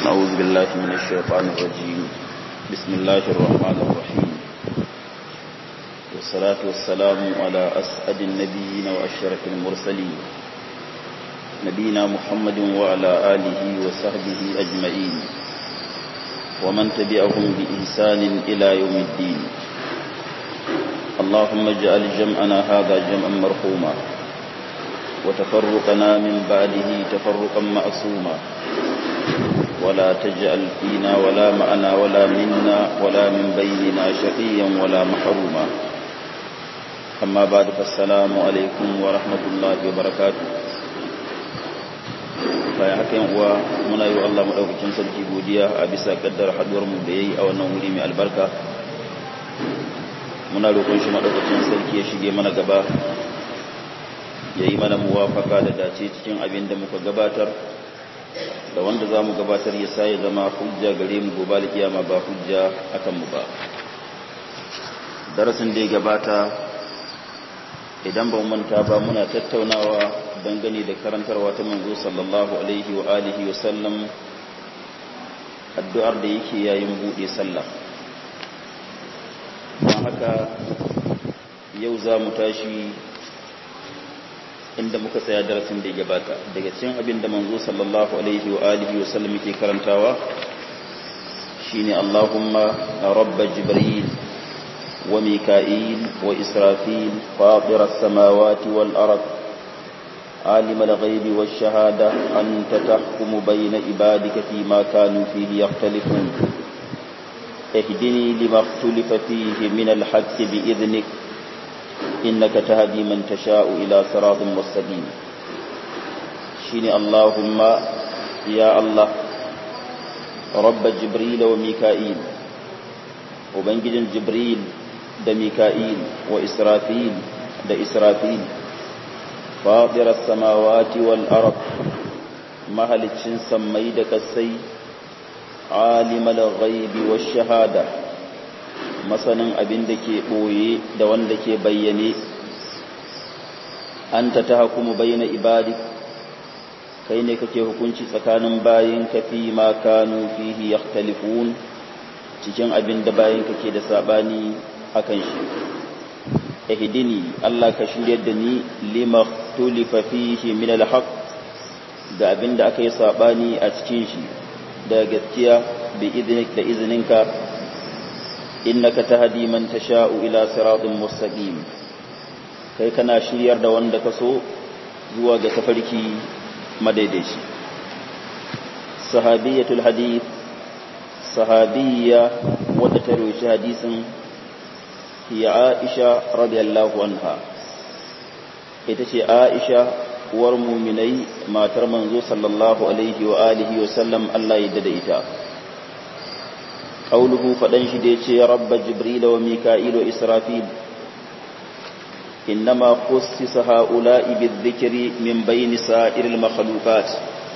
أعوذ بالله من الشيطان الرجيم بسم الله الرحمن الرحيم والصلاة والسلام على أسعد النبيين وأشرف المرسلين نبينا محمد وعلى آله وصحبه أجمعين ومن تبعهم بإحسان إلى يوم الدين اللهم اجعل جمعنا هذا جمعا مرحوما وتفرقنا من بعده تفرقا معصوما ولا تجعل فينا ولا معنا ولا منا ولا من بيننا شقيا ولا محروما أما بعد فالسلام عليكم ورحمة الله وبركاته bayan haka yan uwa muna yi wa Allah madaukakin sarki godiya a bisa kaddar haduwar mu da yayi a wannan wuri mai albarka muna roƙon shi madaukakin sarki ya shige mana gaba yayi mana muwafaka da dace cikin abin da muka gabatar da wanda za mu gabatar ya sai zama hujja gare mu gobe da kiyama ba hujja akan mu ba darasin da ya gabata idan ba manta ba muna tattaunawa dangane da karantarwa ta manzo sallallahu alaihi wa alihi wa sallam addu'ar da yake yayin bude sallah don haka yau za mu tashi inda muka tsaya darasin da ya gabata daga cikin abin da manzo sallallahu alaihi wa alihi wa sallam yake karantawa shine Allahumma rabba jibril wa mika'il wa israfil fatir as-samawati wal ard عالم الغيب والشهادة أنت تحكم بين عبادك فيما كانوا فيه يختلفون اهدني لما اختلف فيه من الحق بإذنك إنك تهدي من تشاء إلى صراط مستقيم شيني اللهم يا الله رب جبريل وميكائيل وبنجد جبريل da Mika'il wa Israfil da Israfil faɗirar samawati wal arab mahalicin sammai da kasai alimal ghaibi wa shahada masanin abin da ke ɓoye da wanda ke bayyane an ta ta hakumu bayyana ibadi kai ne kake hukunci tsakanin bayin kafi ma kanu fihi yakhtalifun cikin abin da bayin kake da sabani akan shi ihdini Allah ka shiryar da ni lima tulifa fihi min alhaq da abin da aka yi sabani a cikin shi da gaskiya bi idnik da izininka innaka tahdi man tasha'u ila siratin mustaqim kai kana shiryar da wanda ka so zuwa ga tafarki madaidaici sahabiyatul hadith sahabiyya wadda ta roshi hadisin hiya aisha radiyallahu anha ita ce aisha uwar muminai matar manzo sallallahu alaihi wa alihi wa sallam Allah ya dada ita قوله فدنش ديتي رب جبريل وميكائيل وإسرافيل إنما خصص هؤلاء بالذكر من بين سائر المخلوقات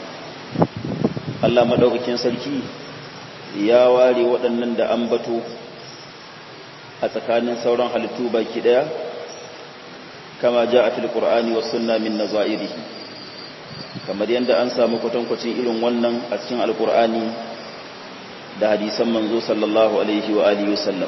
Allah madaukakin sarki ya ware waɗannan da ambato a tsakanin sauran halittu baki ɗaya kama ja a filƙur'ani wa sunna min nazairihi kamar yadda an samu kwatankwacin irin wannan a cikin alƙur'ani da hadisan manzo sallallahu alaihi wa alihi wasallam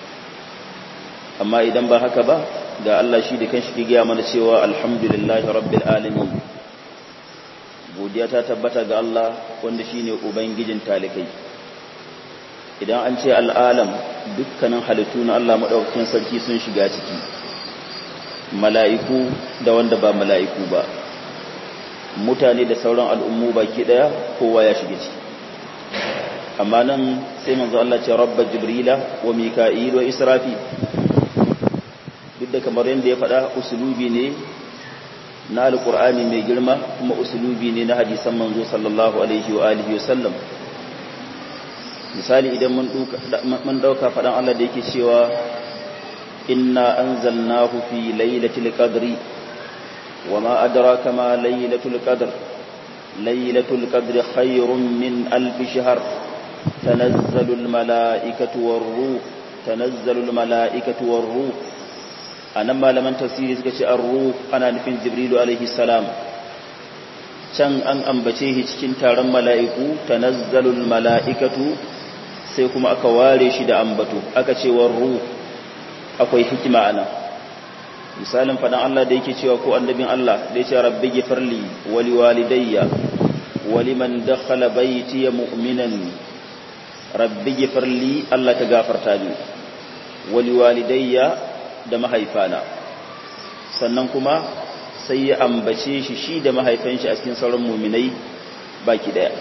amma idan ba haka ba ga Allah shi da kanshi ke gaya mana cewa alhamdulillahi rabbil alamin godiya ta tabbata ga Allah wanda shine ubangijin talikai idan an ce al'alam dukkanin halittu na Allah madaukakin sarki sun shiga ciki mala'iku da wanda ba mala'iku ba mutane da sauran al'ummu baki daya kowa ya shiga ciki amma nan sai manzo Allah ce rabba jibrila wa mika'il wa israfi duk da kamar yadda ya faɗa usulubi ne na alqur'ani mai girma kuma usulubi ne na hadisan manzo sallallahu alaihi wa alihi wa sallam misali idan mun duka mun dauka faɗan Allah da yake cewa inna anzalnahu fi lailatul qadri wama adraka ma lailatul qadr lailatul qadri khayrun min alf shahr تنزل الملائكة والروح تنزل الملائكة والروح أنا ما لمن تفسير سكتي الروح أنا نفين جبريل عليه السلام can an ambace shi cikin taron mala'iku tanazzalul mala'ikatu sai kuma aka ware shi da ambato aka ce war ruh akwai hikima ana misalin fadan Allah da yake cewa ko annabin Allah da yace rabbi ghfirli wa liwalidayya wa liman dakhala bayti mu'minan rabbi ghfirli Allah ka gafarta ni wa liwalidayya da mahaifana sannan kuma sai ya ambace shi shi da mahaifan shi a cikin sauran muminai baki daya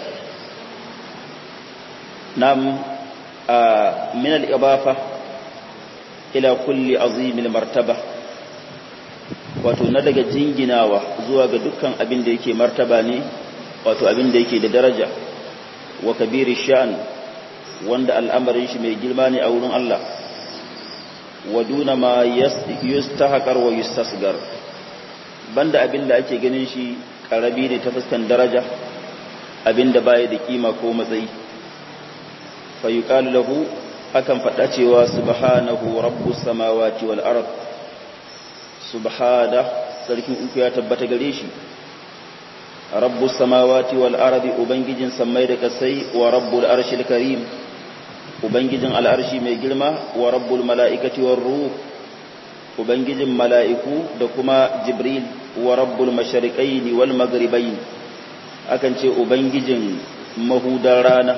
nam min al-ibafa ila kulli azimil martaba wato na daga jinginawa zuwa ga dukkan abin da yake martaba ne wato abin da yake da daraja wa kabiri sha'an wanda al'amarin shi mai girma ne a wurin Allah wa duna ma yustahqar wa yustasgar banda abin da ake ganin shi karabi ne ta fuskan daraja abin da baya da kima ko matsayi fa yuqalu lahu akan faɗa cewa subhanahu rabbus samawati wal ard subhana sarkin uku ya tabbata gare shi rabbus samawati wal ard ubangijin sammai da kasai wa rabbul arshil karim ubangijin al'arshi mai girma wa rabbul mala'ikati war ruh ubangijin mala'iku da kuma jibril wa rabbul mashariqaini wal maghribain akan ce ubangijin mahudar rana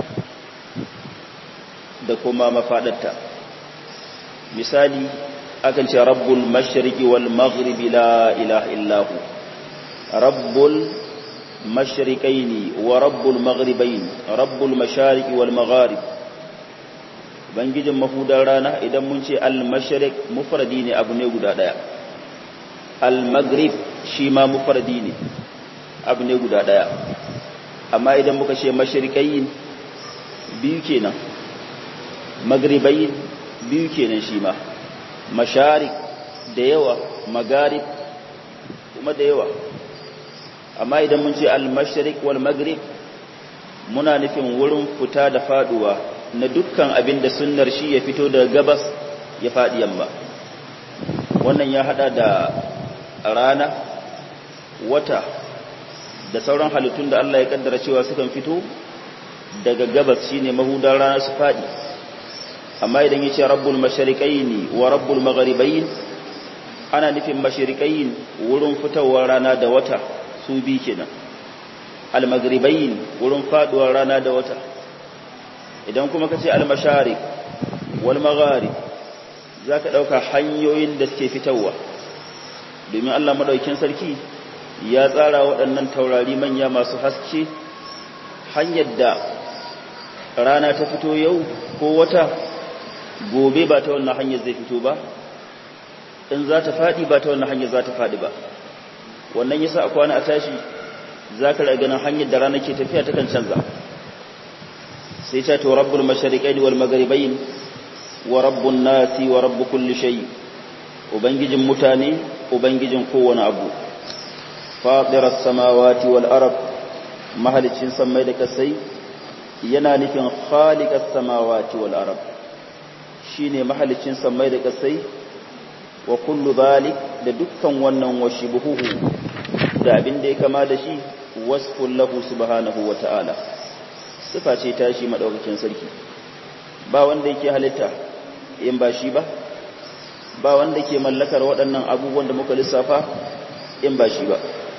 da kuma mafadarta misali akan ce rabbul mashriqi wal maghribi la ilaha illahu rabbul mashriqaini wa rabbul maghribain rabbul mashariqi wal magharib bangijin mahudar rana idan mun ce al-mashriq mufradi ne abu ne guda daya al-maghrib shi ma mufradi ne abu ne guda daya amma idan muka ce mashriqayin biyu kenan maghribayin biyu kenan shi ma masharik da yawa magarib kuma da yawa amma idan mun ce al-mashriq wal maghrib muna nufin wurin fita da faduwa na dukkan abin da sunnar shi ya fito daga gabas ya faɗi yamma wannan ya hada da rana wata da sauran halittun da Allah ya kaddara cewa sukan fito daga gabas shine mahudar rana su faɗi amma idan yace rabbul mashariqaini wa rabbul magharibain ana nufin mashariqain wurin fitowar rana da wata su bi kenan al magharibain wurin faduwar rana da wata idan kuma ka ce almashari wal magharib za ka ɗauka hanyoyin da suke fitowa domin Allah maɗaukin sarki ya tsara waɗannan taurari manya masu haske hanyar da rana ta fito yau ko wata gobe ba ta wannan hanyar zai fito ba in za ta faɗi ba ta wannan hanyar za ta faɗi ba wannan yasa a kwana a tashi za ka ganin hanyar da rana ke tafiya ta kan canza sai ta to rabbul mashariqaini wal magharibain wa rabbun nasi wa rabb kulli shay ubangijin mutane ubangijin kowane abu fatiras samawati wal ard mahalicin samai da kasai yana nufin khaliqas samawati wal ard shine mahalicin samai da kasai wa kullu zalik da dukkan wannan washibuhu da abin da ya kama da shi wasful lahu subhanahu wa ta'ala sifa ce tashi madaukakin sarki ba wanda yake halitta in ba shi ba ba wanda ke mallakar waɗannan abubuwan da muka lissafa in ba shi ba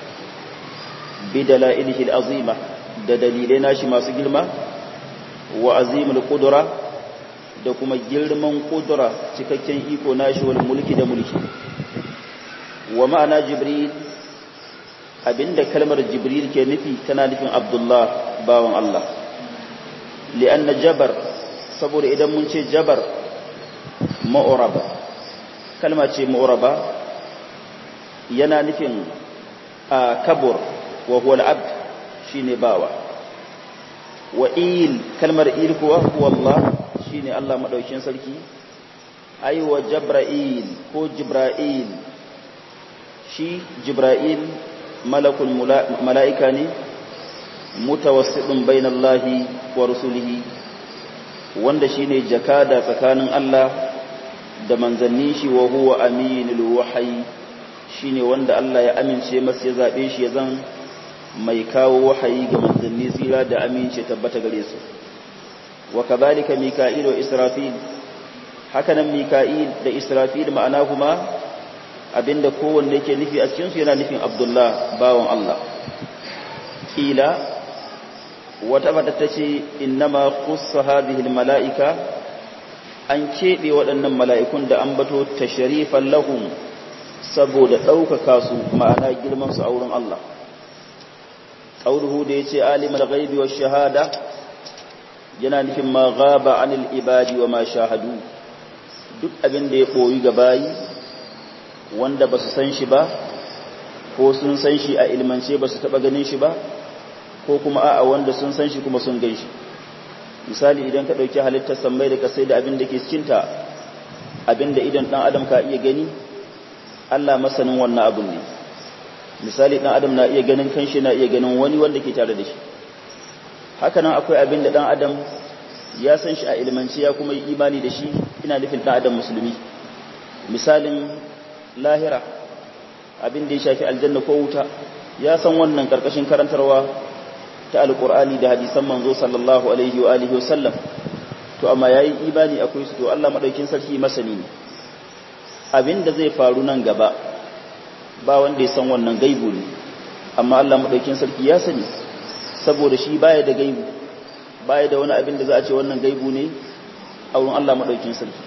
bi dalailihi azima da dalilai nashi masu girma wa azimul qudra da kuma girman qudra cikakken iko nashi wal mulki da mulki wa ma'ana jibril abinda kalmar jibril ke nufi tana nufin abdullah bawan Allah li'anna jabar saboda idan mun ce jabar ma'uraba kalma ce ma'uraba yana nufin a kabur wa huwa al'abd shine bawa wa il kalmar il kuwa huwa Allah shine Allah madaukin sarki ai wa jabra'il ko jibra'il shi jibra'il malakul mala'ika ne mutawassidun bainallahi wa rusulihi wanda shine jakada tsakanin Allah da manzannin shi wa huwa aminul wahyi shine wanda Allah ya amince masa ya zabe shi ya zan mai kawo wahayi ga manzanni tsira da amince tabbata gare su wa kadhalika mika'il wa israfil hakanan mika'il da israfil ma'ana kuma abinda kowanne yake nufi a cikin su yana nufin abdullah bawon Allah kila wata mata tace innama khussa hadhihi almala'ika an kebe waɗannan mala'ikun da an bato tashrifan lahum saboda ɗaukaka su ma'ana girman su a wurin Allah ƙauruhu da ya ce alimar gaibi wa shahada yana nufin ma gaba anil ibadi wa ma shahadu duk abin da ya ɓoyi ga bayi wanda ba su san shi ba ko sun san shi a ilmance ba su taɓa ganin shi ba ko kuma a'a wanda sun san shi kuma sun gan shi misali idan ka ɗauki halittar sammai da kasai da abin da ke cikinta abin da idan ɗan adam ka iya gani Allah masanin wannan abun ne misali ɗan adam na iya ganin kanshi na iya ganin wani wanda ke tare da shi hakanan akwai abin da ɗan adam ya san shi a ilmanci ya kuma yi imani da shi ina nufin ɗan adam musulmi misalin lahira abin da ya shafi aljanna ko wuta ya san wannan ƙarƙashin karantarwa ta alƙur'ani da hadisan manzo sallallahu alaihi wa alihi wa sallam to amma yayi imani akwai su to Allah madaukin sarki masani ne abin da zai faru nan gaba ba wanda ya san wannan gaibu ne amma Allah madaukin sarki ya sani saboda shi baya da gaibu baya da wani abin da za a ce wannan gaibu ne a wurin Allah madaukin sarki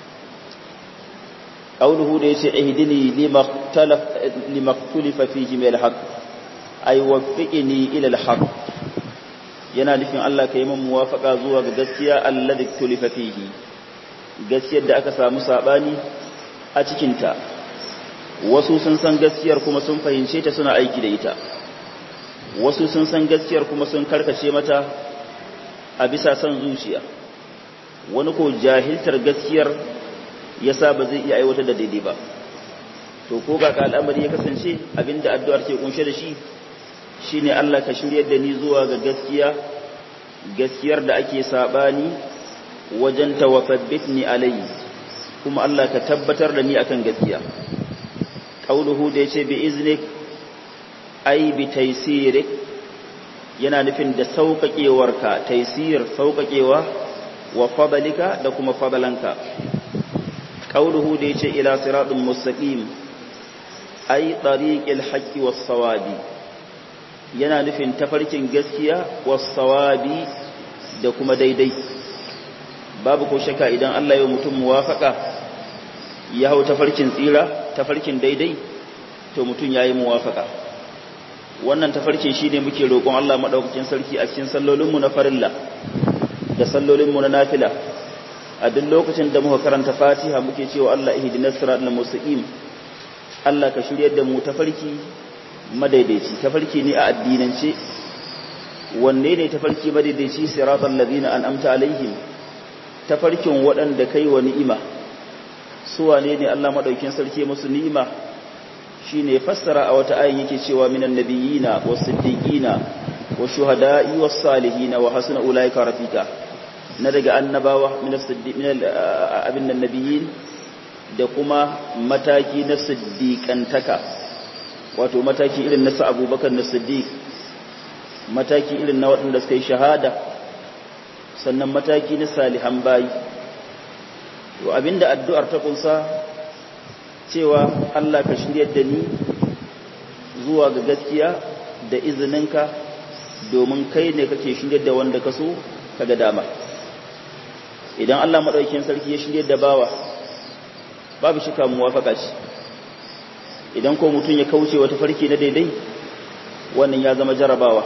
qauluhu da yace ihdini limaktalaf limaktulifa fihi min alhaq ay waffiqni ila alhaq yana nufin Allah kai mun muwafaqa zuwa ga gaskiya alladhi tulifa fihi gaskiyar da aka samu sabani a cikin ta wasu sun san gaskiyar kuma sun fahimce ta suna aiki da ita wasu sun san gaskiyar kuma sun karkace mata a bisa son zuciya wani ko jahiltar gaskiyar yasa ba zai iya aiwatar da daidai ba to ko ga ka al'amari ya kasance abinda addu'ar ke kunshe da shi shine Allah ka shiryar da ni zuwa ga gaskiya gaskiyar da ake sabani wajen tawaffabitni alayhi kuma Allah ka tabbatar da ni akan gaskiya qauluhu da yace bi iznik ai bi taysirik yana nufin da sauƙaƙewarka taysir sauƙaƙewa wa fadalika da kuma fadalanka qauluhu da yace ila siratin mustaqim ai tariqil haqqi was sawabi yana nufin tafarkin gaskiya was sawabi da kuma daidai babu ko shaka idan Allah ya mutum muwafaka ya hau tafarkin tsira tafarkin daidai to mutum yayi muwafaka wannan tafarkin shine muke roƙon Allah madaukakin sarki a cikin sallolinmu na farilla da sallolinmu na nafila a duk lokacin da muka karanta Fatiha muke cewa Allah ihdinas siratal mustaqim Allah ka shiryar da mu tafarki madaidaici tafarki ne a addinance wanne ne tafarki madaidaici siratal ladina an'amta alaihim tafarkin waɗanda kai wa ni'ima su wane ne Allah madaukakin sarki musu ni'ima shine fassara a wata ayin yake cewa minan nabiyina was-siddiqina wash-shuhada'i was-salihina wa hasuna ulaika rafika na daga annabawa min as-siddiq min abin nabiyin da kuma mataki na siddiqantaka wato mataki irin na Abubakar na Siddiq mataki irin na waɗanda suka yi shahada sannan mataki na salihan bayi to abinda addu'ar ta kunsa cewa Allah ka shiryar da ni zuwa ga gaskiya da izininka domin kai ne kake shiryar da wanda ka so kaga dama idan Allah madaukakin sarki ya shiryar da bawa babu shika muwafaka ce idan ko mutum ya kauce wata farki na daidai wannan ya zama jarabawa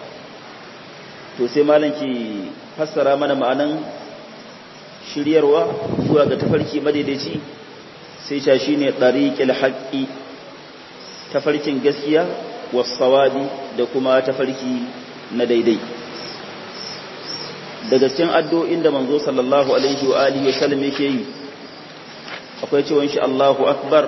to sai malam ki fassara mana ma'anan shiryarwa zuwa ga tafarki madaidaici sai sha shi ne ɗariƙil haƙƙi tafarkin gaskiya wasawabi da kuma tafarki na daidai daga cikin addu'o'in da manzo sallallahu alaihi wa alihi wa sallam yake yi akwai cewa shi Allahu akbar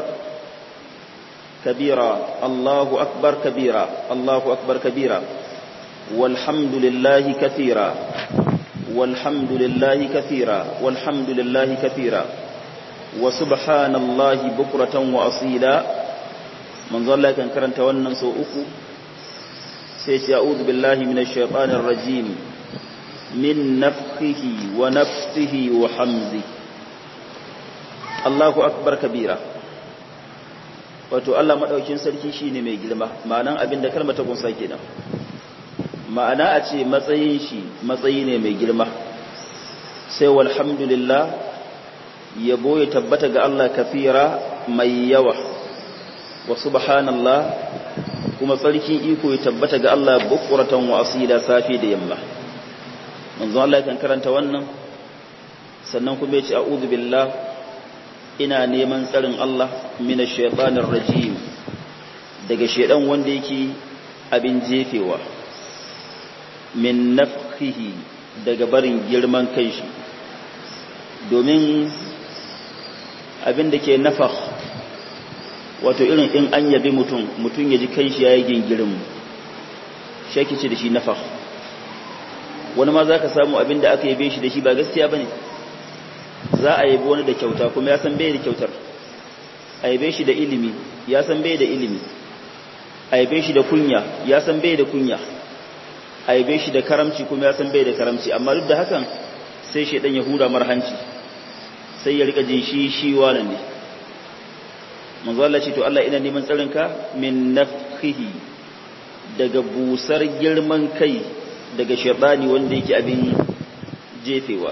kabira Allahu akbar kabira Allahu akbar kabira walhamdulillahi kathira walhamdulillahi kathira walhamdulillahi kathira wa subhanallahi bukratan wa asila manzo Allah kan karanta wannan so uku sai ce a'udhu billahi minash shaitanir rajim min nafkhihi wa nafsihi wa hamzi Allahu akbar kabira wato Allah madaukin sarki shine mai girma ma'anan abinda kalmar ta kunsa kenan ma'ana a ce matsayin shi matsayi ne mai girma sai walhamdulillah yabo ya tabbata ga Allah kafira mai yawa wa subhanallah kuma tsarkin iko ya tabbata ga Allah bukuratan wa asila safi da yamma manzo Allah kan karanta wannan sannan kuma ya ce a'udhu billah ina neman tsarin Allah minash shaitanir rajim daga shedan wanda yake abin jefewa min nafkihi daga barin girman kai shi domin abin da ke nafakh wato irin in an yabi mutum mutum ya ji kai shi ya yi gingirin shaki ce da shi nafakh wani ma za ka samu abin da aka yabe shi da shi ba gaskiya ba ne za a yabi wani da kyauta kuma ya san bai da kyautar a yabe shi da ilimi ya san bai da ilimi a yabe shi da kunya ya san bai da kunya a yabe shi da karamci kuma ya san bai da karamci amma duk da hakan sai shaidan ya hura marhanci sai ya rika jin shi shi wani ne manzo Allah ce to Allah ina neman tsarinka min nafhihi daga busar girman kai daga shaitani wanda yake abin jefewa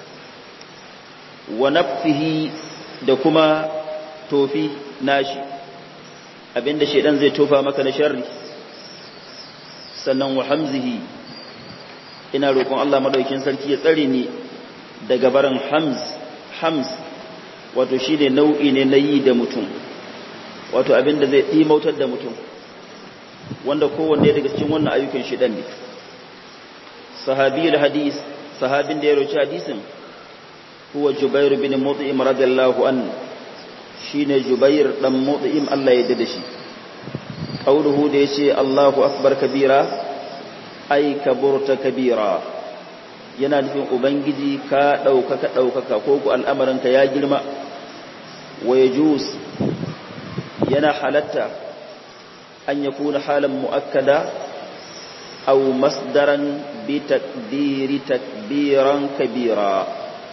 wa nafhihi da kuma tofi nashi abinda shaidan zai tofa maka na sharri sannan wa hamzihi ina roƙon Allah madaukin sarki ya tsare ni daga barin hamz hams wato shi ne nau'i ne na yi da mutum wato abin da zai ɗimautar da mutum wanda kowanne daga cikin wannan ayyukan shidan ne sahabiyul hadis sahabin da ya roci hadisin huwa jubair bin mut'im radiyallahu an shine jubair dan mut'im Allah ya yarda da shi qauluhu da yace Allahu akbar kabira ai kaburta kabira yana nufin ubangiji ka ɗaukaka ɗaukaka ko ku al'amarinka ya girma wa ya jus yana halatta an ya kuna halin mu'akkada au masdaran bi takdiri takbiran kabira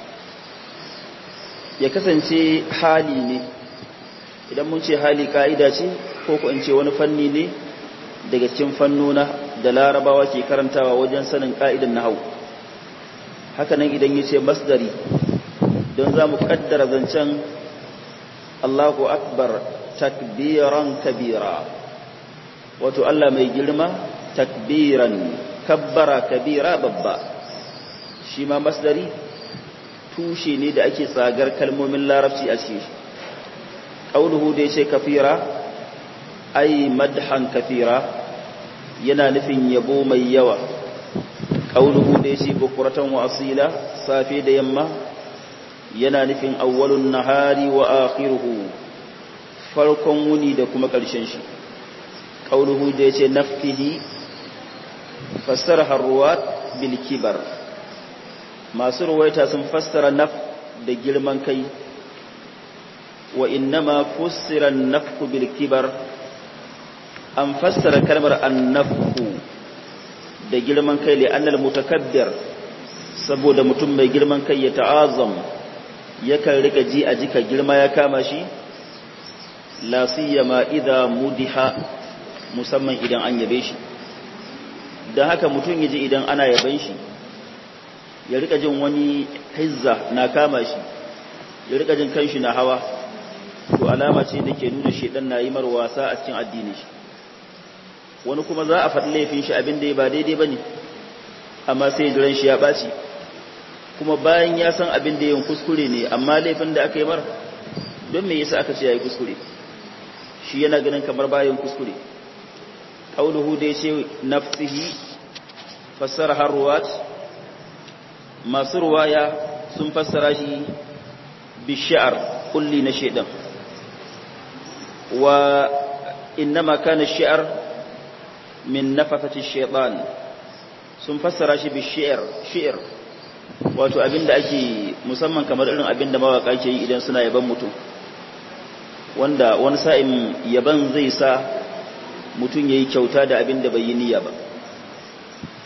ya kasance hali ne idan mun ce hali ka'ida ce ko ku in ce wani fanni ne daga cikin fannona da larabawa ke karantawa wajen sanin ka'idan na hau hakanan idan ya ce masdari don za mu kaddara zancen Allahu akbar takbiran kabira wato Allah mai girma takbiran kabbara kabira babba shi ma masdari tushe ne da ake tsagar kalmomin larabci a ce ƙaunuhu da ya ce kafira ai madhan kafira yana nufin yabo mai yawa ƙaunuhu da ya ce bukuratan wa asila safe da yamma yana nufin awwalun nahari wa akhiruhu farkon wuni da kuma ƙarshen shi ƙaunuhu da ya ce nafkihi fassara harruwat bil kibar masu ruwaita sun fassara naf da girman kai wa innama fussira nafku bil kibar an fassara kalmar annafku da girman kai li annal mutakabbir saboda mutum mai girman kai ya ta'azam yakan rika ji a jika girma ya kama shi la siyama idza mudiha musamman idan an yabe shi dan haka mutum yaji idan ana yaban shi ya rika jin wani hizza na kama shi ya rika jin kanshi na hawa to alama ce da ke nuna shedan na yi mar wasa a cikin addini shi wani kuma za a faɗi laifin shi abin da ya ba daidai ba ne amma sai jiran shi ya ɓaci kuma bayan ya san abin da yin kuskure ne amma laifin da aka yi mar don me yasa aka ce ya yi kuskure shi yana ganin kamar bayan kuskure ƙauluhu da ya ce nafsihi fassara har ruwat masu ruwaya sun fassara shi bishiyar kulli na shaidan wa innama kana shi'ar min nafathati shaytan sun fassara shi bi shi'r shi'r wato abinda ake musamman kamar irin abinda mawaka ke yi idan suna yaban mutum wanda wani sa'in yaban zai sa mutum yayi kyauta da abinda bai yi niyya ba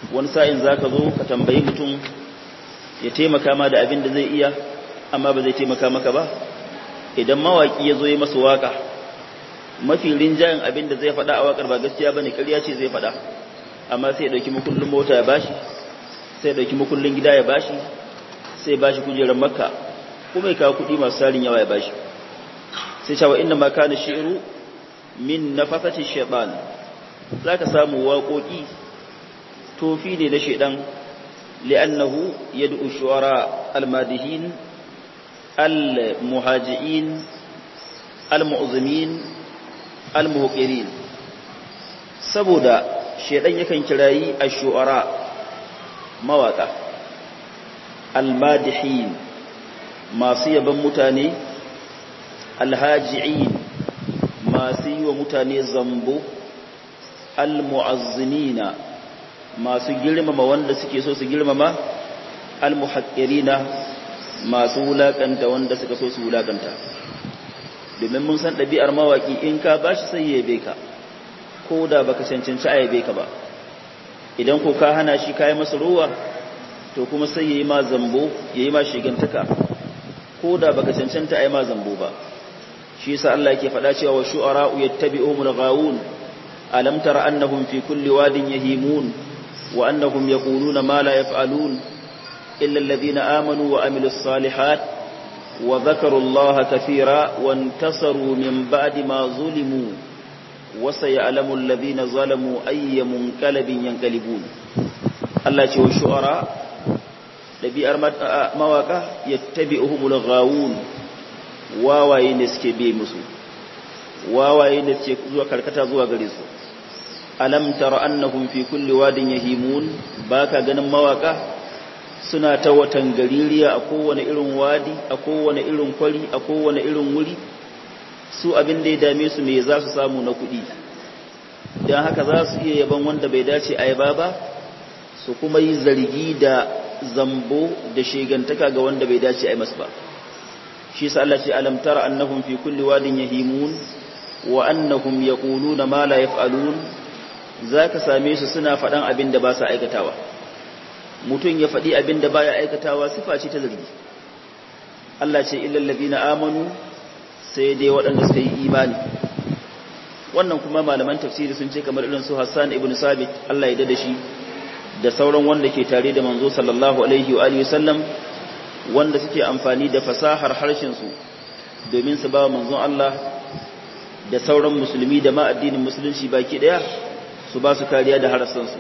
wani sa'in za ka zo ka tambayi mutum ya taimaka ma da abin da zai iya amma ba zai taimaka maka ba idan mawaƙi ya zo yi masa waƙa mafi rinjayen abin da zai faɗa a waƙar ba gaskiya ba ne ƙarya ce zai faɗa amma sai ya ɗauki makullin mota ya bashi sai ya ɗauki makullin gida ya bashi sai ya bashi kujerar makka kuma ya kawo kuɗi masu sarin yawa ya bashi sai cewa inda ma kana shi'ru min nafasati shaytan zaka samu waƙoƙi tofi ne na shaydan li'annahu yad'u shuara al-madihin al-muhajiin al-mu'zimin al-muhqirin saboda shaydan yakan kirayi ash-shuara mawaka al-madihin masu yaban mutane alhaji'in masu yi wa mutane zambo almu'azzimina masu girmama wanda suke so su girmama almuhaqqirina masu wulakanta wanda suka so su wulakanta domin mun san ɗabi'ar mawaki in ka bashi sai ya yabe ka ko da baka cancanci a yabe ka ba idan ko ka hana shi kai masa ruwa to kuma sai yayi ma zambo yayi ma shigantaka ko da baka cancanta ai ma zambo ba shi yasa Allah yake faɗa cewa wa shu'ara'u yattabi'uhumul ghawun alam tara annahum fi kulli wadin yahimun wa annahum yaquluna ma la yaf'alun illa alladhina amanu wa amilus salihat wa dhakaru Allah kathira wa intasaru min ba'di ma zulimu wa sayalamu alladhina zalamu ayya munqalabin yanqalibun Allah ce wa shu'ara dabi'ar mawaka yattabi'uhumul ghawun wawaye ne suke bi musu wawaye ne suke zuwa karkata zuwa gare su alam tara annahum fi kulli wadin yahimun baka ganin mawaka suna ta watan gaririya a kowane irin wadi a kowane irin kwari a kowane irin wuri su abin da ya dame su me za su samu na kuɗi don haka za su iya yaban wanda bai dace a yaba ba su kuma yi zargi da zambo da shegantaka ga wanda bai dace a yi masu ba shi sa Allah ce alam tara annahum fi kulli wadin yahimun wa annahum yaquluna ma la yaf'alun zaka same su suna faɗan abin da ba su aikatawa mutum ya faɗi abin da baya aikatawa sifa ce ta zargi Allah ce illal ladina amanu sai dai waɗanda suka yi imani wannan kuma malaman tafsiri sun ce kamar irin su Hassan ibn Sabit Allah ya dada shi da sauran wanda ke tare da manzo sallallahu alaihi wa alihi wasallam wanda suke amfani da fasahar harshensu domin su ba manzon Allah da sauran musulmi da ma addinin musulunci baki daya su ba su kariya da harsansu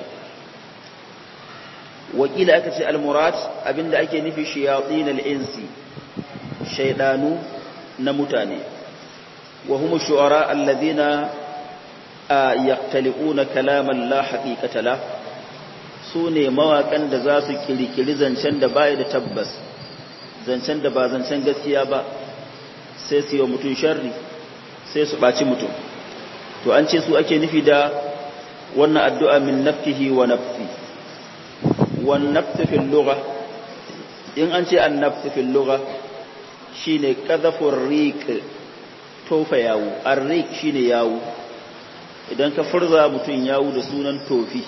wakila aka ce al-murad abinda ake nufi shayatin al-insi shaydanu na mutane wa hum shu'ara alladhina yaqtaliquna kalaman la haqiqata la sune mawakan da za su kirkiri zancen da baya da tabbas zancen da ba zancen gaskiya ba sai su yi wa mutum sharri sai su ɓaci mutum to an ce su ake nufi da wannan addu'a min nafkihi wa nafsi wan nafsi fil lugha in an ce an nafsi fil lugha shine qadhafur riq tofa yawu ar-riq shine yawu idan ka furza mutum yawu da sunan tofi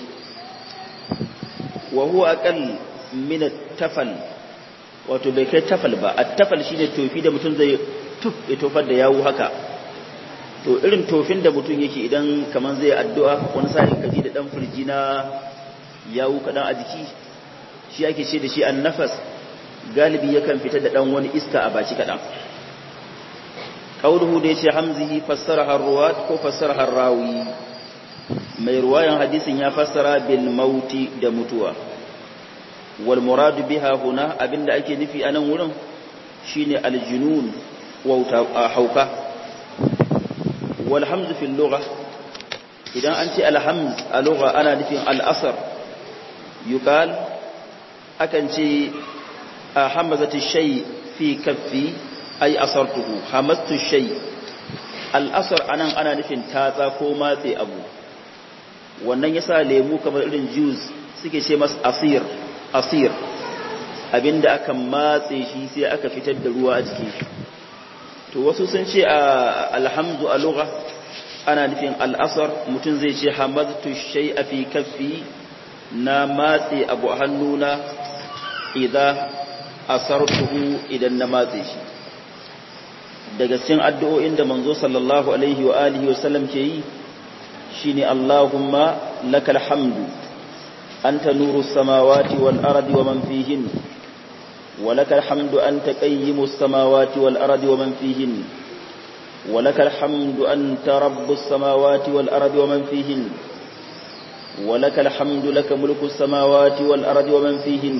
wa huwa aqall min at-tafal wato bai kai tafal ba a tafal shine tofi da mutum zai tuf ya tofar da yawu haka to irin tofin da mutum yake idan kaman zai addu'a wani sa'in kaji da dan firji na yawu kadan a jiki shi ake ce da shi annafas galibi yakan fita da dan wani iska a baki kadan qauluhu da yace hamzihi fassaraha ruwat ko fassaraha rawi mai ruwayan hadisin ya fassara bil mauti da mutuwa wal muradu biha huna abinda ake nufi a nan wurin shine aljunun wauta hauka wal hamzu fil lugha idan an ce alhamz a lugha ana nufin al-asr yuqal akan ce hamazatu shay fi kaffi ay asartuhu hamastu shay al-asr anan ana nufin tatsa ko matse abu wannan yasa lemu kamar irin juice suke ce masa asir asir abinda aka matse shi sai aka fitar da ruwa a cikin shi to wasu sun ce alhamdu a lugha ana nufin al'asar mutum zai ce hamadtu shay'a fi kaffi na matse abu hannuna idan asartuhu idan na matse shi daga cikin addu'o'in da manzo sallallahu alaihi wa alihi wa sallam ke yi shine Allahumma lakal hamdu anta nurus samawati wal ardi wa man fihin wa lakal hamdu anta qayyimus samawati wal ardi wa man fihin wa lakal hamdu anta rabbus samawati wal ardi wa man fihin wa lakal hamdu laka mulkus samawati wal ardi wa man fihin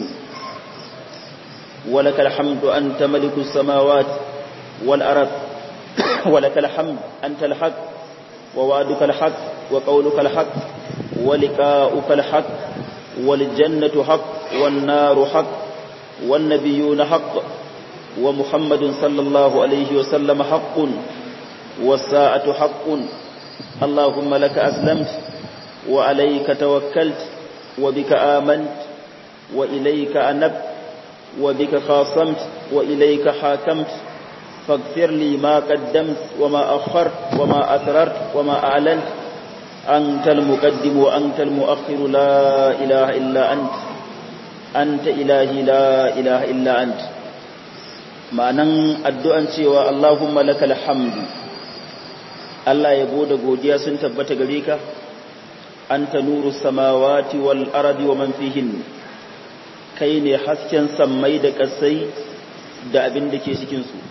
wa lakal hamdu anta malikus samawati والأرض ولك الحمد أنت الحق ووعدك الحق وقولك الحق ولقاؤك الحق والجنة حق والنار حق والنبيون حق ومحمد صلى الله عليه وسلم حق والساعة حق اللهم لك أسلمت وعليك توكلت وبك آمنت وإليك أنبت وبك خاصمت وإليك حاكمت فاغفر لي ما قدمت وما أخرت وما أسررت وما أعلنت أنت المقدم وأنت المؤخر لا إله إلا أنت أنت إلهي لا إله إلا أنت ma'anan addu'an cewa Allahumma lakal hamdu Allah ya bude godiya sun tabbata gare ka anta nuru samawati wal ardi wa man fihin kai ne hasken sammai da kasai da abin da ke cikin su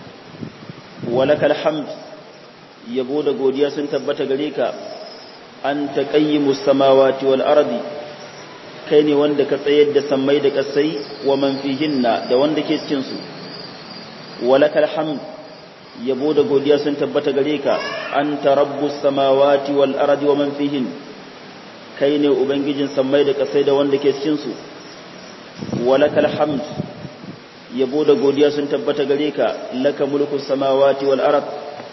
walakal hamd yabo da godiya sun tabbata gare ka anta qayyimus samawati wal ardi kai ne wanda ka tsayar da sammai da kasai wa man fihinna da wanda ke cikin su walakal hamd yabo da godiya sun tabbata gare ka anta rabbus samawati wal ardi wa man fihin kai ne ubangijin sammai da kasai da wanda ke cikin su walakal hamd yabo da godiya sun tabbata gare ka laka mulku samawati wal ard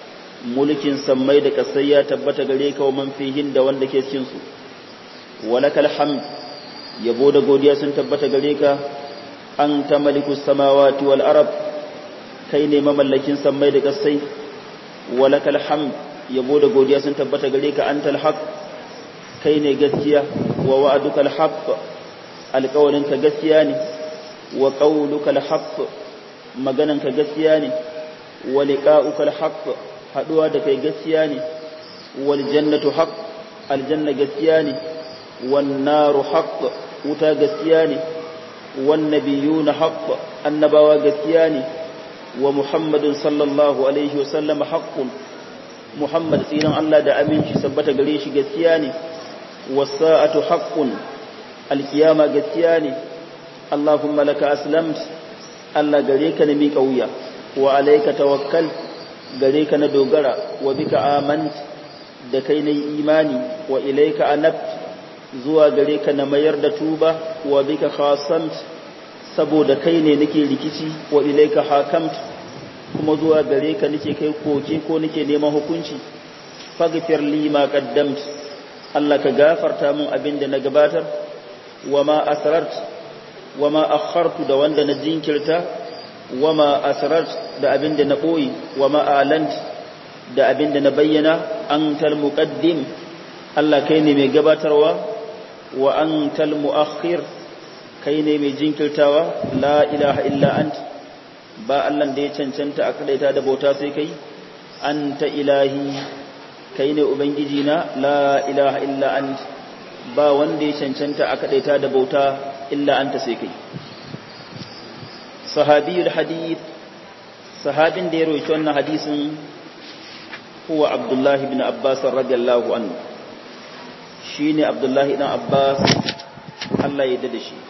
mulkin sammai da kasai ya tabbata gare ka wa man fihin da wanda ke cikin su walakal hamd yabo da godiya sun tabbata gare ka anta malikus samawati wal ard kai ne mamallakin sammai da kasai walakal hamd yabo da godiya sun tabbata gare ka antal haq kai ne gaskiya wa wa'adukal haqq alƙawarinka gaskiya ne wa qawluka alhaq magananka gaskiya ne wa liqa'uka alhaq haduwa da kai gaskiya ne wal jannatu haqq aljanna gaskiya ne wan naru haqq wuta gaskiya ne wan nabiyuna haqq annabawa gaskiya ne wa muhammadun sallallahu alaihi wasallam haqqun muhammad tsinan Allah da aminci sabbata gare shi gaskiya ne was-sa'atu haqqun alkiyama gaskiya ne Allahumma laka aslamt Allah gare ka na miƙa wuya wa alaika tawakkal gare ka na dogara wa bika amant da kai na imani wa ilaika anabt zuwa gare ka na mayar da tuba wa bika khasamt saboda kai ne nake rikici wa ilaika hakamt kuma zuwa gare ka nake kai koke ko nake neman hukunci faghfir li ma qaddamt Allah ka gafarta mun abin da na gabatar wa ma asrart wa ma akhartu da wanda na jinkirta wa ma asrart da abin da na boye wa ma alant da abin da na bayyana antal muqaddim Allah kai ne mai gabatarwa wa antal muakhir kai ne mai jinkirtawa la ilaha illa ant ba Allah da ya cancanta a kadaita da bauta sai kai anta ilahi kai ne ubangiji na la ilaha illa ant ba wanda ya cancanta a kadaita da bauta illa anta sai kai sahabiyul hadith sahabin da ya roki wannan hadisin huwa abdullahi ibn abbas radiyallahu anhu shine abdullahi ibn abbas Allah ya dade shi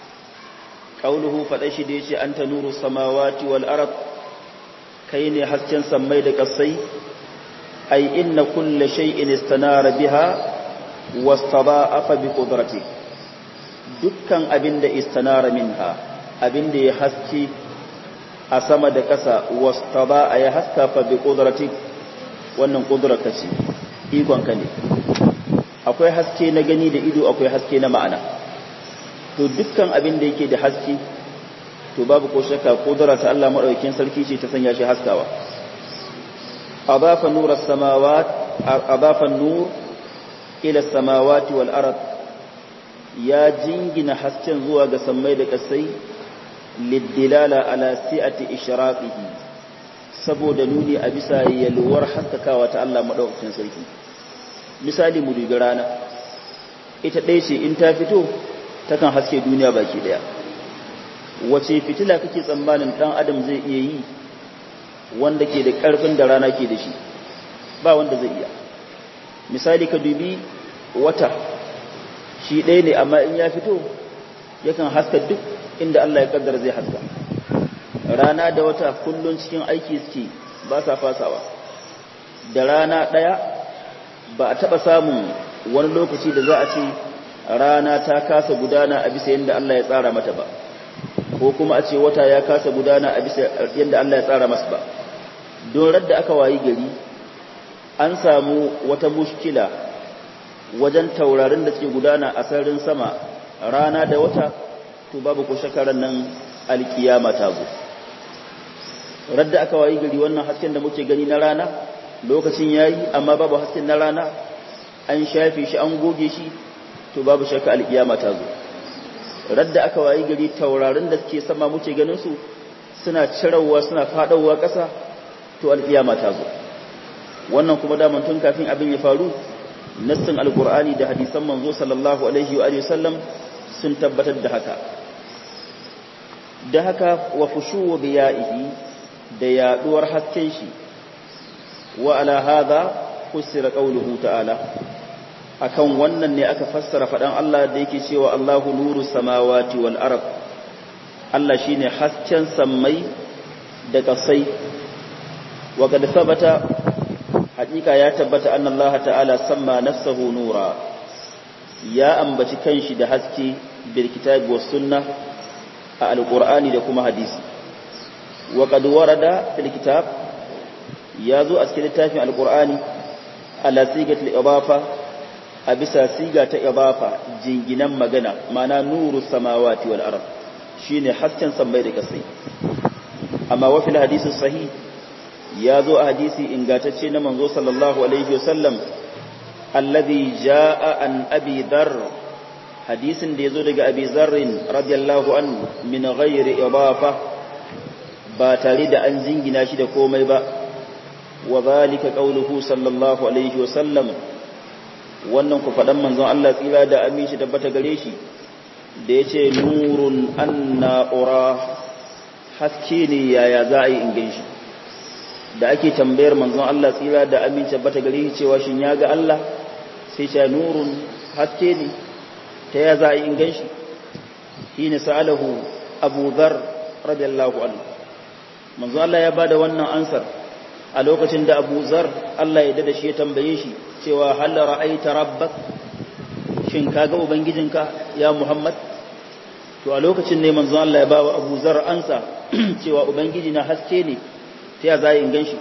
qauluhu fada shi da yace anta nuru samawati wal ard kai ne hasken sammai da kasai ai inna kulli shay'in istanara biha wastada'afa bi qudrati dukkan abinda istanara minha abinda ya haske a sama da kasa wastada'a ya haska fa bi qudrati wannan kudurarka ce ikonka ne akwai haske na gani da ido akwai haske na ma'ana to dukkan abin da yake da haske to babu ko shakka kudura ta Allah madaukakin sarki ce ta sanya shi haskawa adafa nur as-samawat adafa nur ila as-samawati wal ard ya jingina hasken zuwa ga sammai da kasai liddilala ala si'ati ishraqihi saboda nuni a bisa yalwar haskakawa ta Allah madaukakin sarki misali mu dubi rana ita ɗaya ce in ta fito takan haske duniya baki daya wace fitila kake tsammanin dan adam zai iya yi wanda ke da ƙarfin da rana ke da shi ba wanda zai iya misali ka dubi wata shi ɗaya ne amma in ya fito yakan haska duk inda Allah ya kaddara zai haska rana da wata kullun cikin aiki suke ba sa fasawa da rana ɗaya ba a taɓa samun wani lokaci da za a ce rana ta kasa gudana a bisa yadda Allah ya tsara mata ba ko kuma a ce wata ya kasa gudana a bisa yadda Allah ya tsara masa ba don radda aka wayi gari an samu wata mushkila wajen taurarin da suke gudana a sararin sama rana da wata to babu ko shakaran nan alkiyama ta zo radda aka wayi gari wannan hasken da muke gani na rana lokacin yayi amma babu hasken na rana an shafe shi an goge shi to babu shakka alkiyama ta zo radda aka wayi gari taurarin da suke sama muke ganin su suna cirawa suna fadawa ƙasa to alkiyama ta zo wannan kuma daman tun kafin abin ya faru nassin alkur'ani da hadisan manzo sallallahu alaihi wa sallam sun tabbatar da haka da haka wa fushuwa biya'ihi da yaduwar hasken shi wa ala hadha fusira qawluhu ta'ala akan wannan ne aka fassara fadan Allah da yake cewa Allahu nuru samawati wal ard Allah shine hasken sammai da kasai wa kad sabata hakika ya tabbata anna Allah ta'ala samma nafsahu nura ya ambaci kanshi da haske bil kitabi was sunnah a alqur'ani da kuma hadisi wa qad warada fil kitab ya zo a cikin littafin alqur'ani ala sigatil idafa a bisa siga ta idafa jinginan magana mana nuru samawati wal ard shine hasken sammai da kasai amma wa fil hadisi sahih ya zo a hadisi ingatacce na manzo sallallahu alaihi wasallam alladhi jaa an abi dharr hadisin da yazo daga abi dharrin radiyallahu an min ghairi idafa ba tare da an jingina shi da komai ba wa zalika qawluhu sallallahu alaihi wasallam wannan ku fadan manzon Allah tsira da aminci tabbata gare shi da yace nurun anna ura haske ne yaya za a yi in ganshi da ake tambayar manzon Allah tsira da aminci tabbata gare shi cewa shin ya ga Allah sai ce nurun haske ne ta ya za a yi in ganshi shine sa'alahu Abu Dharr radiyallahu anhu manzon Allah ya bada wannan ansar a lokacin da Abu Zar Allah ya dada shi ya tambaye shi cewa hal ra'aita rabbak shin kaga ubangijinka ya Muhammad to a lokacin ne manzon Allah ya bawa Abu Zar ansa cewa ubangiji na haske ne ta ya zai ganshi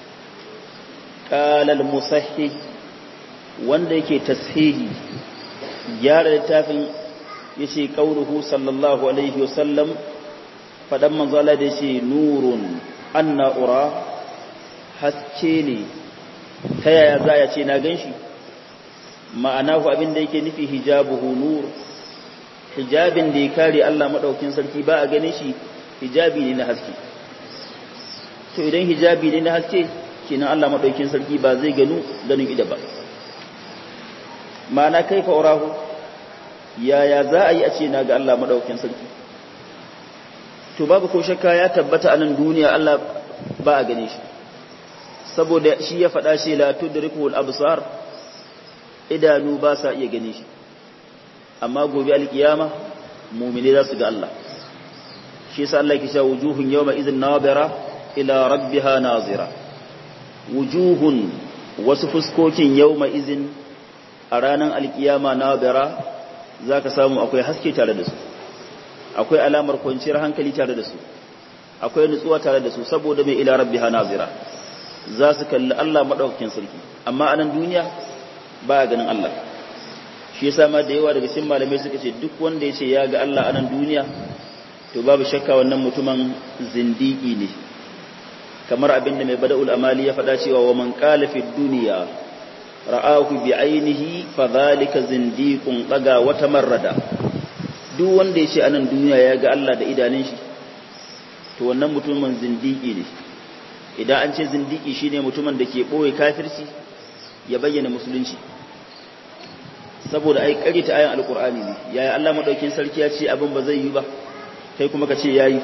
qala al-musahhih wanda yake tashihi gyara littafin yace qauluhu sallallahu alaihi wasallam fadan manzon Allah da yace nurun anna ura haske ne ta yaya za ya ce na gan shi ma'ana ku abin da yake nufi hijabuhu nur hijabin da ya kare Allah maɗaukin sarki ba a ganin shi hijabi ne na haske to idan hijabi ne na haske kenan Allah maɗaukin sarki ba zai ganu ganin ida ba ma'ana kai fa'urahu yaya za a yi a ce na ga Allah maɗaukin sarki to babu ko shakka ya tabbata a nan duniya Allah ba a gane shi saboda shi ya faɗa shi la tudrikul absar idanu ba sa iya gane shi amma gobe alkiyama mu'mini za su ga Allah shi yasa Allah yake cewa wujuhun yawma idhin nadira ila rabbiha nazira wujuhun wasu fuskokin yawma idhin a ranar alkiyama nadira zaka samu akwai haske tare da su akwai alamar kwanciyar hankali tare da su akwai nutsuwa tare da su saboda mai ila rabbiha nazira za su kalli Allah maɗaukakin sarki amma a nan duniya ba a ganin Allah shi yasa ma da yawa daga cikin malamai suka ce duk wanda ya ce ya ga Allah a nan duniya to babu shakka wannan mutumin zindiki ne kamar abin da mai bada'ul amali ya faɗa cewa wa man qala fi dunya ra'ahu bi ainihi fa zalika zindiqun daga wata marrada duk wanda ya ce a nan duniya ya ga Allah da idanun shi to wannan mutumin zindiki ne idan an ce zindiki shine mutumin da ke boye kafirci ya bayyana musulunci saboda ai ta ayan alqur'ani ne yayi Allah madaukin sarki ya ce abin ba zai yi ba kai kuma ka ce yayi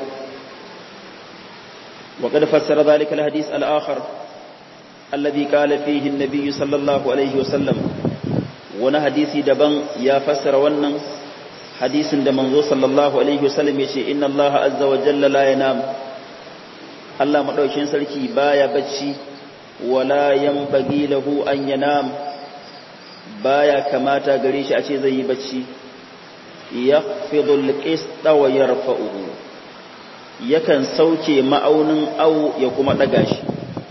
wa qad fassara zalika alhadith al-akhar alladhi qala fihi an-nabiy sallallahu alaihi wa sallam wani hadisi daban ya fassara wannan hadisin da manzo sallallahu alaihi wasallam ya ce inna allaha azza wa jalla la yanam Allah madaukin sarki baya bacci wala yanbaghi lahu an yanam baya kamata gare shi a ce zai yi bacci yakhfidu al-qista wa yarfa'uhu yakan sauke ma'aunin au ya kuma daga shi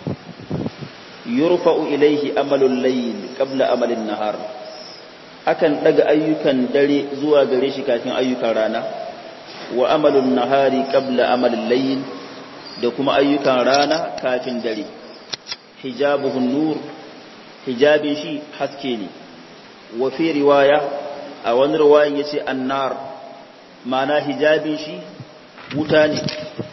yurfa'u ilayhi amalul layl qabla amalin nahar akan daga ayyukan dare zuwa gare shi kafin ayyukan rana wa amalun nahari qabla amalin layl da kuma ayyukan rana kafin dare hijabuhun nur hijabin shi haske ne wa fi riwaya a wani riwayan yace annar ma'ana hijabin shi wuta ne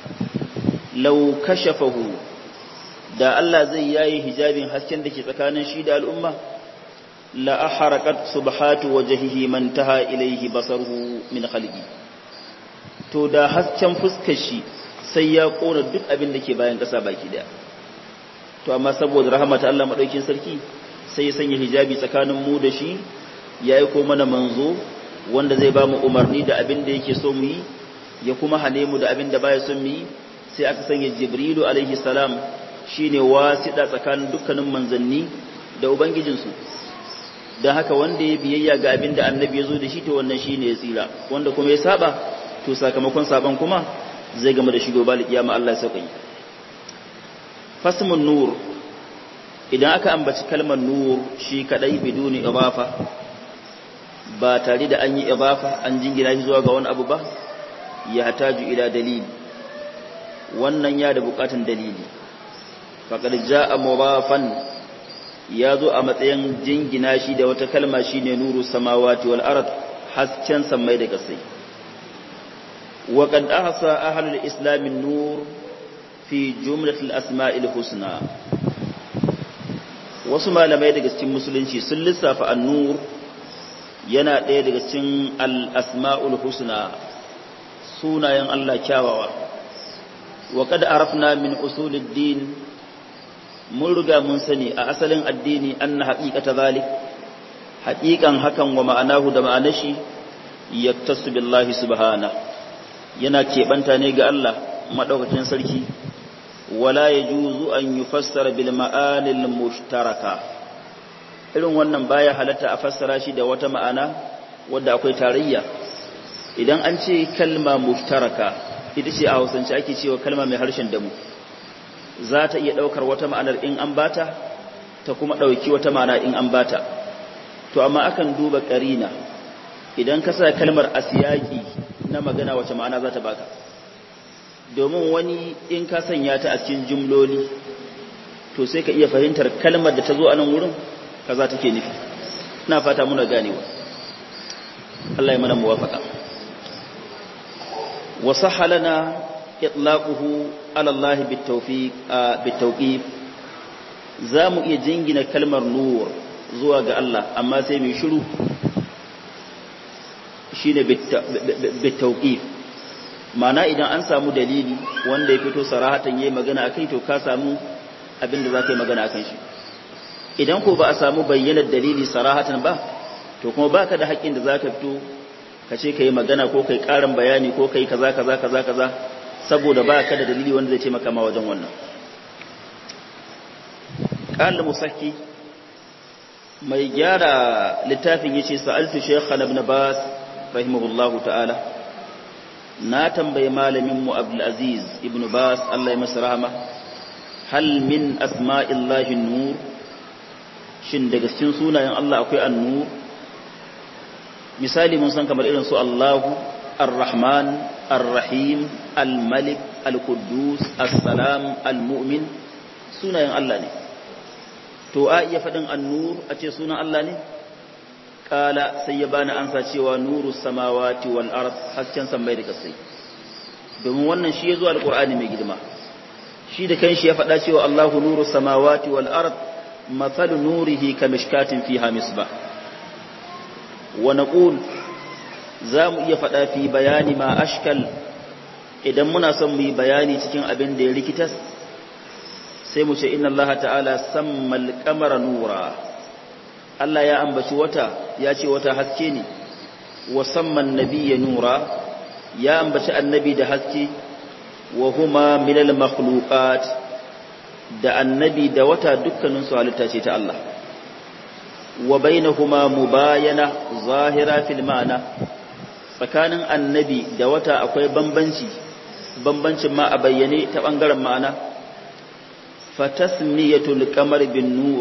law kashafahu da Allah zai yayi hijabin hasken da ke tsakanin shi da al'umma la aharaqat subhatu wajhihi man taha ilayhi basaruhu min khalqi to da hasken fuskar shi sai ya kona duk abin da ke bayan kasa baki daya to amma saboda rahmata Allah madaukin sarki sai ya sanya hijabi tsakanin mu da shi yayi ko mana manzo wanda zai ba mu umarni da abin da yake so mu yi ya kuma hane mu da abin da baya son mu yi sai aka sanya jibrilu alaihi salam shine wasida tsakanin dukkanin manzanni da ubangijinsu don haka wanda ya biyayya ga abin da annabi ya zo da shi to wannan shi ne ya tsira wanda kuma ya saba to sakamakon saban kuma zai gama da shigo bali kiyama Allah ya sauƙi fasmun nur idan aka ambaci kalmar nur shi kadai biduni idafa ba tare da an yi idafa an jingina shi zuwa ga wani abu ba ya hataju ila dalili wannan ya da bukatun dalili faqad jaa mudafan ya zo a matsayin jingina shi da wata kalma shi ne nuru samawati wal ard hasken sammai da kasai wa qad ahsa ahlul islam nur fi jumlatil asma'il husna wasu malamai daga cikin musulunci sun lissafa an-nur yana ɗaya daga cikin al-asma'ul husna sunayen Allah kyawawa wa qad arafna min usulid din mun riga mun sani a asalin addini anna haqiqata zalik haqiqan hakan wa ma'anahu da ma'anar shi yaktasu billahi subhana yana keɓanta ne ga Allah madaukakin sarki wala yajuzu an yufassara bil ma'anil mushtaraka irin wannan baya halatta a fassara shi da wata ma'ana wadda akwai tarayya idan an ce kalma mushtaraka ita ce a hausance ake cewa kalma mai harshen damu za ta iya ɗaukar wata ma'anar in an bata ta kuma ɗauki wata ma'ana in an bata to amma akan duba ƙarina idan ka sa kalmar asiyaki na magana wace ma'ana za ta baka domin wani in ka sanya ta a cikin jumloli to sai ka iya fahimtar kalmar da ta zo a nan wurin kaza take nufi ina fata muna ganewa Allah ya mana muwafaka wa sahalana itlaquhu ala Allah bitawfiq bitawqif zamu iya jingina kalmar nur zuwa ga Allah amma sai mai shiru shine bitawqif mana idan an samu dalili wanda ya fito sarahatan yayi magana akai to ka samu abin da zaka yi magana akan shi idan ko ba a samu bayyanar dalili sarahatan ba to kuma baka da haƙƙin da zaka fito ka ce kai magana ko kai ƙarin bayani ko kai kaza kaza kaza kaza saboda baka da dalili wanda zai taimaka ma wajen wannan qala musakki mai gyara littafin yace sa'altu shaykh ibn bas rahimahullahu ta'ala na tambayi malamin mu abdul aziz ibn bas Allah ya masa rahama hal min asma'illahi nur shin daga cikin sunayen Allah akwai an-nur misali mun san kamar irin su Allahu ar-rahman ar-rahim al-malik al-quddus as-salam al-mu'min sunayen Allah ne to to a iya faɗin annur a ce sunan Allah ne kala sai ya bani ansa cewa nuru samawati wal ard hasken sammai da kasai domin wannan shi ya zo alqur'ani mai girma shi da kanshi ya faɗa cewa Allahu nuru samawati wal ard mathalu nurihi kamishkatin fiha misbah wa naqul za mu iya faɗa fi bayani ma ashkal idan muna son mu yi bayani cikin abin da ya rikitas sai mu ce inna Allah ta'ala sammal qamara nura Allah ya ambaci wata ya ce wata haske ne wa samman nabiyya nura ya ambaci annabi da haske wa huma minal makhluqat da annabi da wata dukkanin su halitta ce ta Allah wa bainahuma mubayana zahira fil ma'ana tsakanin annabi da wata akwai bambanci bambancin ma a bayyane ta bangaren ma'ana fatasmiyatul qamar bin nur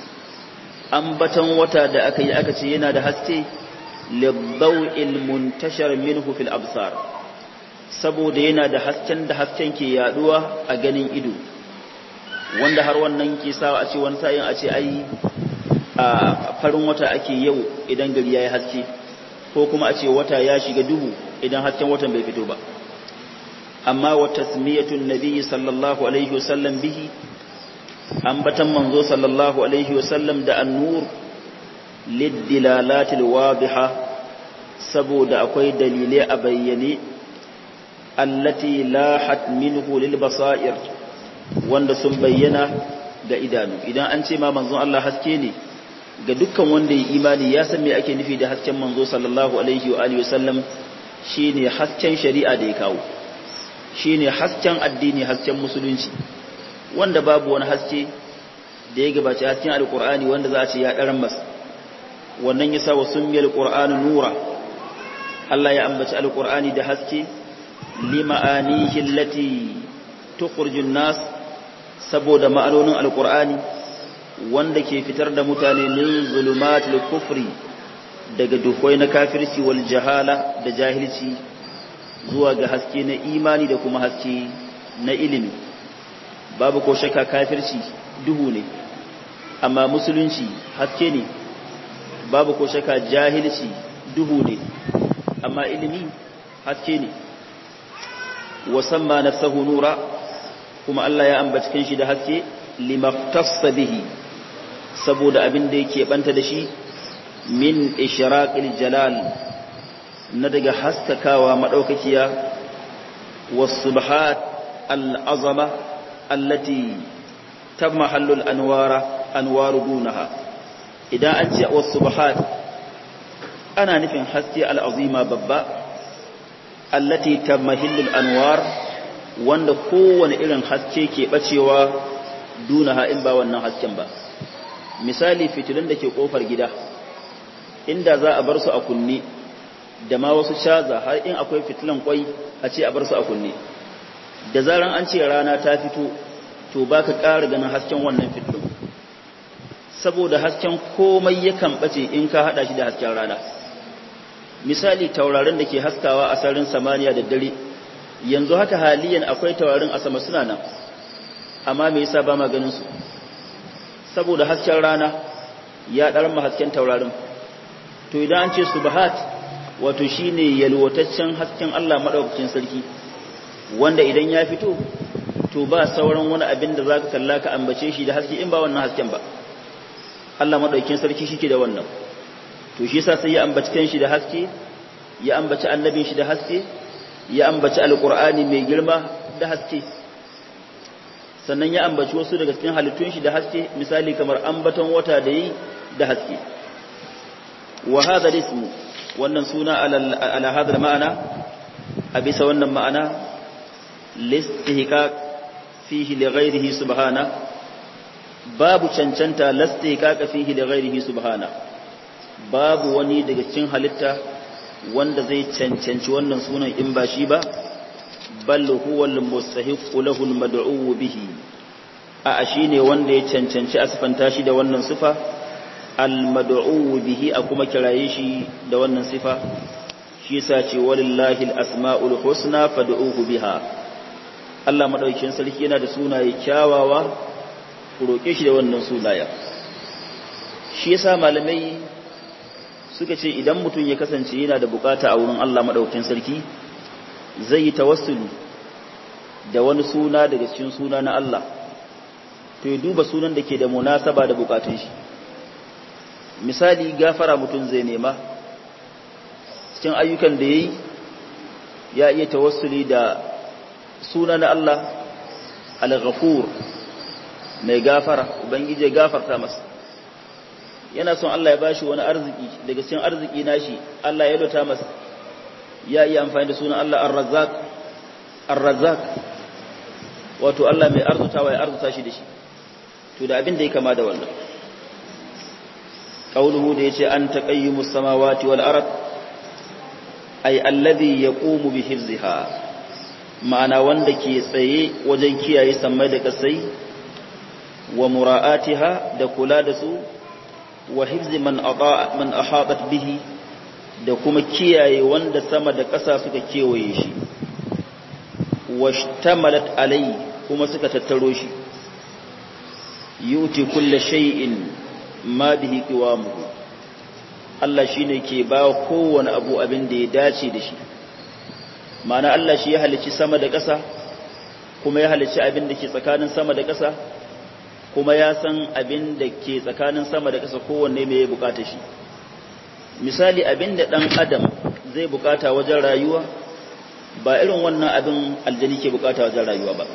ambatan wata da aka yi aka ce yana da haske lidaw'il muntashar minhu fil absar saboda yana da hasken da hasken ke yaduwa a ganin ido wanda har wannan ke sawa a ce wani sa'in a ce ai a farin wata ake yau idan gari yayi haske ko kuma a ce wata ya shiga duhu idan hasken watan bai fito ba amma wa tasmiyatun nabiyyi sallallahu alaihi wasallam bihi ambatan manzo sallallahu alaihi wasallam da annur liddilalatil wadiha saboda akwai dalilai a bayyane allati lahat minhu lil basair wanda sun bayyana ga idanu idan an ce ma manzon Allah haske ne ga dukkan wanda ya imani ya san me ake nufi da hasken manzo sallallahu alaihi wa alihi wasallam shine hasken shari'a da ya kawo shine hasken addini hasken musulunci wanda babu wani haske da ya gabaci hasken alqur'ani wanda za a ce ya daran masa wannan yasa wa summiyal qur'anu nura Allah ya ambaci alqur'ani da haske lima'anihi allati tukhrijun nas saboda ma'anonin alqur'ani wanda ke fitar da mutane min zulumatul kufri daga dukwai na kafirci wal jahala da jahilci zuwa ga haske na imani da kuma haske na ilimi babu ko shakka kafirci duhu ne amma musulunci haske ne babu ko shakka jahilci duhu ne amma ilimi haske ne wasamma nafsahu nura kuma Allah ya ambaci kanshi da haske limaftassa bihi saboda abin da yake banta da shi min ishraqil jalal na daga haskakawa madaukakiya was-subhat al-azama allati tamahallul anwara anwaru dunaha idan an ce was-subhat ana nufin haske al-azima babba allati tamahillul anwar wanda kowane irin haske ke bacewa dunaha in ba wannan hasken ba misali fitilun da ke kofar gida inda za a bar su a kunne da ma wasu shaza har in akwai fitilan kwai a ce a bar su a kunne da zaran an ce rana ta fito to baka ƙara ganin hasken wannan fitilun saboda hasken komai yakan bace in ka hada shi da hasken rana misali taurarin da ke haskawa a sararin samaniya da dare yanzu haka haliyan akwai taurarin a sama suna nan amma me yasa ba ma ganin su saboda hasken rana ya ɗarma hasken taurarin to idan an ce subhat wato shine yalwataccen hasken Allah madaukakin sarki wanda idan ya fito to ba sauran wani abin da zaka kalla ka ambace shi da haske in ba wannan hasken ba Allah madaukakin sarki shike da wannan to shi yasa sai ya ambaci kanshi da haske ya ambaci annabin shi da haske ya ambaci alqur'ani mai girma da haske sannan ya ambaci wasu daga cikin halittun shi da haske misali kamar ambaton wata da yi da haske wa hadha ismu wannan suna ala hadha ma'ana a bisa wannan ma'ana listihqaq fihi li ghayrihi subhana babu cancanta listihqaq fihi li ghayrihi subhana babu wani daga cikin halitta wanda zai cancanci wannan sunan in ba shi ba bal huwa al-mustahiqu lahu al-mad'u bihi a shine wanda ya cancanci asfanta shi da wannan sifa al-mad'u bihi a kuma kiraye shi da wannan sifa shi yasa ce walillahi al-asma'ul husna fad'uhu biha Allah madaukakin sarki yana da sunaye kyawawa ku roke shi da wannan sunaya shi yasa malamai suka ce idan mutum ya kasance yana da bukata a wurin Allah madaukakin sarki zai yi tawassuli da wani suna daga cikin suna na Allah to ya duba sunan da ke da munasaba da bukatun shi misali gafara mutum zai nema cikin ayyukan da yayi ya iya tawassuli da suna na Allah al-ghafur mai gafara ubangiji ya gafarta masa yana son Allah ya bashi wani arziki daga cikin arziki nashi Allah ya lota masa ya iya amfani da sunan Allah ar-razzaq ar-razzaq wato Allah mai arzutawa ya arzuta shi da shi to da abin da ya kama da wannan qauluhu da yace an taqayyimus samawati wal ard ay alladhi yaqumu bi hifziha ma'ana wanda ke tsaye wajen kiyaye sammai da kasai wa mura'atiha da kula da su wa hifzi man ata man ahatat bihi da kuma kiyaye wanda sama da ƙasa suka kewaye shi washtamalat alai kuma suka tattaro shi yuti kulli shay'in ma bihi qiwamuhu Allah shine ke ba kowane abu abin da ya dace da shi ma'ana Allah shi ya halicci sama da ƙasa kuma ya halicci abin da ke tsakanin sama da ƙasa kuma ya san abin da ke tsakanin sama da ƙasa kowanne mai ya bukata shi misali abin da ɗan adam zai bukata wajen rayuwa ba irin wannan abin aljani ke bukata wajen rayuwa ba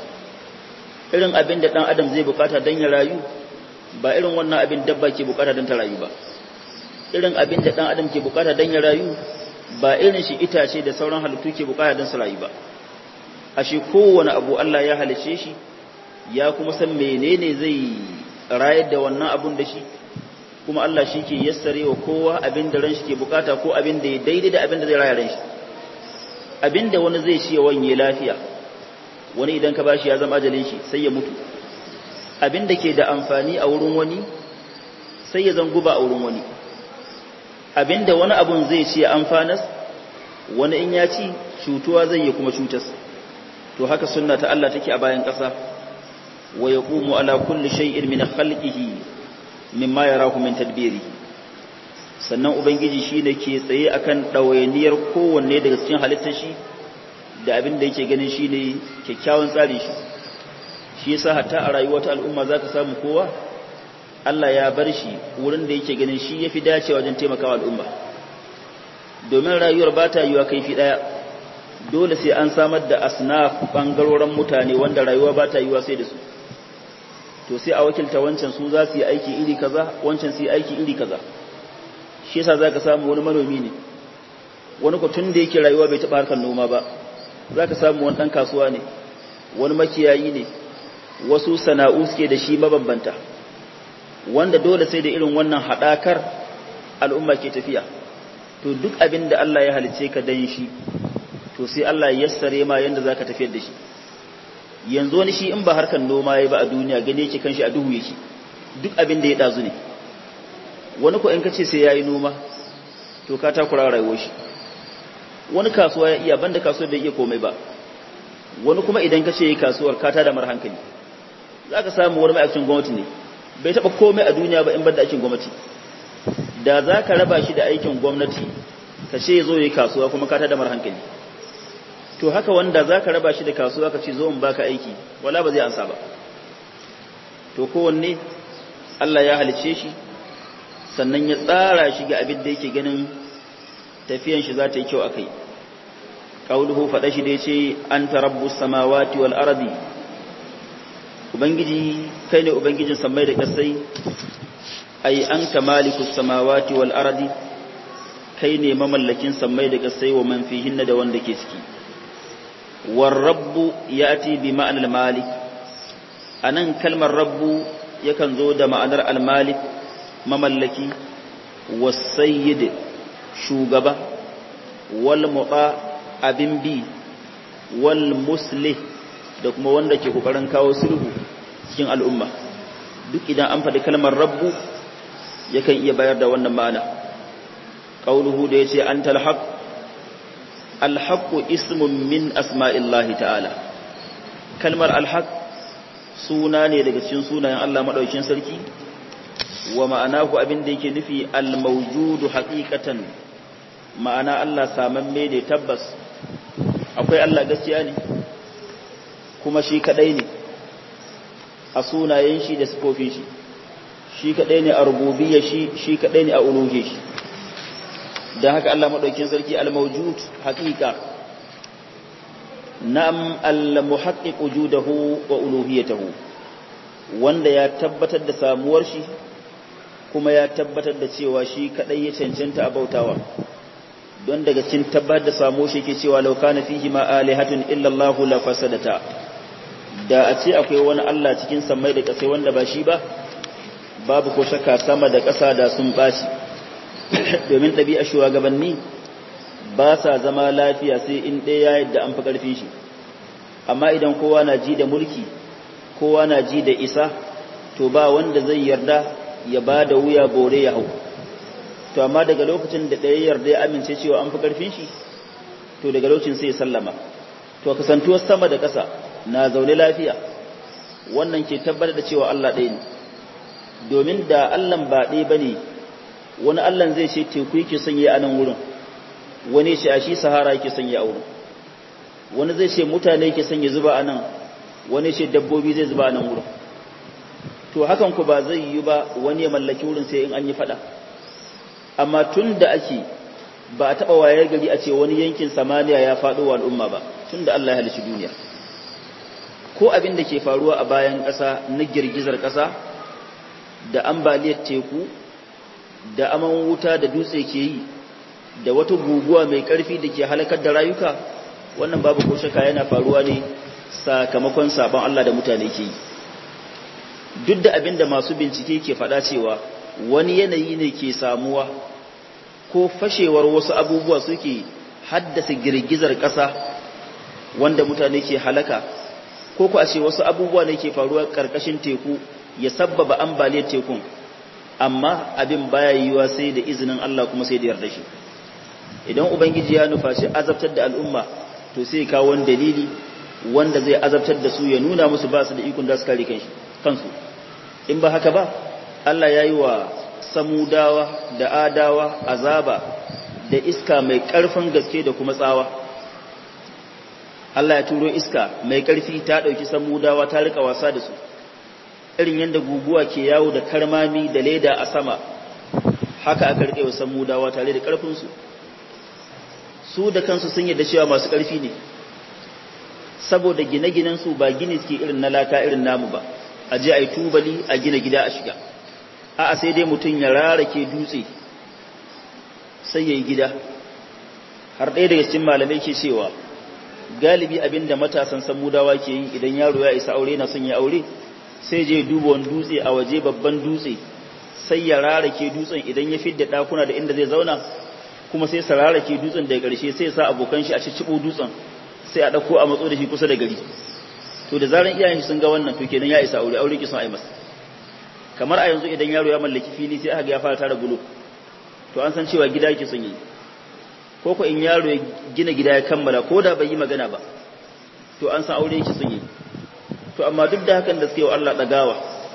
irin abin da ɗan adam zai bukata don ya rayu ba irin wannan abin dabba ke bukata don ta rayu ba irin abin da ɗan adam ke bukata don ya rayu ba irin shi itace da sauran halittu ke bukata don su rayu ba ashe kowane abu Allah ya halice shi ya kuma san menene zai rayar da wannan abun da shi kuma Allah shi ke yassare wa kowa abin da ran shi ke bukata ko abin da ya daidai da abin da zai raya ran shi abin da wani zai ci ya wanye lafiya wani idan ka bashi ya zama ajalin shi sai ya mutu abin da ke da amfani a wurin wani sai ya zanguba a wurin wani abin da wani abun zai ci ya amfanas wani in ya ci cutuwa zai yi kuma cutas to haka sunna ta Allah take a bayan ƙasa wa yaqumu ala kulli shay'in min khalqihi mimma yarahu min tadbiri sannan ubangiji shine ke tsaye akan dawainiyar kowanne daga cikin halittar shi da abin da yake ganin shine kyakkyawan tsari shi shi yasa hatta a rayuwar ta al'umma zaka samu kowa Allah ya bar shi wurin da yake ganin shi yafi dacewa wajen taimakawa al'umma domin rayuwar ba ta yiwa kaifi daya dole sai an samar da asnaf bangaroren mutane wanda rayuwa ba ta yiwa sai da su to sai a wakilta wancan su za su yi aiki iri kaza wancan su yi aiki iri kaza shi yasa zaka samu wani manomi ne wani ko tun da yake rayuwa bai taba harkar noma ba zaka samu wani dan kasuwa ne wani makiyayi ne wasu sana'u suke da shi mabambanta wanda dole sai da irin wannan hadakar al'umma ke tafiya to duk abin da Allah ya halice ka dan shi to sai Allah ya yassare ma yanda zaka tafiyar da shi yanzu wani shi in ba harkan noma yayi ba a duniya gane yake kanshi a duhu yake duk abin da ya dazu ne wani ko in kace sai yayi noma to ka takura rayuwar shi wani kasuwa ya iya banda kasuwar bai iya komai ba wani kuma idan kace yayi kasuwar ka tada mar hankali zaka samu wani ma'aikacin gwamnati ne bai taba komai a duniya ba in banda aikin gwamnati da zaka raba shi da aikin gwamnati ka ce zo yayi kasuwa kuma ka tada mar hankali to haka wanda za ka raba shi da kasuwa ka ce zo in baka aiki wala ba zai ansa ba to kowanne Allah ya halice shi sannan ya tsara shi ga abin da yake ganin tafiyan shi za ta yi kyau akai qauluhu fada shi da yace anta rabbus samawati wal ardi ubangiji kai ne ubangijin samai da kasai ai anta malikus samawati wal ardi kai ne mamallakin samai da kasai wa man fihinna da wanda ke ciki warrabbu yati bi ma'anar malik anan kalmar rabbu yakan zo da ma'anar almalik mamallaki wasayyid shugaba wal muta abin bi wal muslih da kuma wanda ke kokarin kawo sulhu cikin al'umma duk idan an faɗi kalmar rabbu yakan iya bayar da wannan ma'ana qauluhu da yace antal haqq alhaqqu ismun min asma'illahi ta'ala kalmar alhaq suna ne daga cikin sunayen Allah madaukakin sarki wa ma'anahu abin da yake nufi al-mawjudu haqiqatan ma'ana Allah samamme ne tabbas akwai Allah gaskiya ne kuma shi kadai ne a sunayen shi da sifofin shi shi kadai ne a rububiyya shi shi kadai ne a uluhiyya shi dan haka Allah madaukin sarki al-mawjud haqiqa na'am al-muhaqqiq wujudahu wa uluhiyyatahu wanda ya tabbatar da samuwar shi kuma ya tabbatar da cewa shi kadai ya cancanta a bautawa don daga cikin tabbatar da samuwar shi ke cewa law kana fihi ma alihatun illa Allah la fasadata da a ce akwai wani Allah cikin samai da kasai wanda ba shi ba babu ko shakka sama da ƙasa da sun bashi domin ɗabi'a shugabanni ba sa zama lafiya sai in ɗaya yadda an fi ƙarfin shi amma idan kowa na ji da mulki kowa na ji da isa to ba wanda zai yarda ya ba da wuya bore ya hau to amma daga lokacin da ɗaya yarda ya amince cewa an fi ƙarfin shi to daga lokacin sai ya sallama to kasantuwar sama da ƙasa na zaune lafiya wannan ke tabbatar da cewa Allah ɗaya ne domin da Allah ba ɗaya ba ne wani Allah zai ce teku yake sanye a nan wurin wani ce a shi sahara yake sanye a wurin wani zai ce mutane yake sanye zuba a nan wani ce dabbobi zai zuba a nan wurin to hakan ku ba zai yi ba wani ya mallaki wurin sai in an yi fada amma tun da ake ba a taɓa wayar gari a ce wani yankin samaniya ya faɗo wa al'umma ba tun da Allah ya halici duniya ko abin da ke faruwa a bayan ƙasa na girgizar ƙasa da ambaliyar teku da aman wuta da dutse ke yi da wata guguwa mai ƙarfi da ke halakar da rayuka wannan babu ko shaka yana faruwa ne sakamakon sabon Allah da mutane ke yi duk da abin da masu bincike ke faɗa cewa wani yanayi ne ke samuwa ko fashewar wasu abubuwa suke haddasa girgizar ƙasa wanda mutane ke halaka ko ku a ce wasu abubuwa ne ke faruwa ƙarƙashin teku ya sabbaba ambaliyar tekun amma abin baya yiwuwa sai da izinin Allah kuma sai da yarda shi idan ubangiji ya nufa shi azabtar da al'umma to sai kawo wani dalili wanda zai azabtar da su ya nuna musu ba su da ikon da su kare kansu in ba haka ba Allah ya yi wa samudawa da adawa azaba da iska mai ƙarfin gaske da kuma tsawa Allah ya turo iska mai ƙarfi ta ɗauki samudawa ta rika wasa da su irin yadda guguwa ke yawo da karmami da leda a sama haka aka rike wa samudawa tare da ƙarfinsu su da kansu sun yadda cewa masu ƙarfi ne saboda gine-ginensu ba gini suke irin na laka irin namu ba a je a yi tubali a gina gida a shiga a'a sai dai mutum ya rarake dutse sai ya yi gida har ɗaya daga cikin malamai ke cewa galibi abin da matasan samudawa ke yi idan yaro ya isa aure na son ya aure sai je duba wani dutse a waje babban dutse sai ya rarake dutsen idan ya fidda ɗakuna da inda zai zauna kuma sai sa rarake dutsen daga ƙarshe sai sa abokan shi a cicciɓo dutsen sai a ɗauko a matso da shi kusa da gari to da zaran iyayen shi sun ga wannan to kenan ya isa aure aure ki son a yi masa kamar a yanzu idan yaro ya mallaki fili sai aka ga ya fara tara bulo to an san cewa gida yake son yi ko ko in yaro ya gina gida ya kammala ko da bai yi magana ba to an san aure yake son yi to amma duk da hakan da suke wa Allah dagawa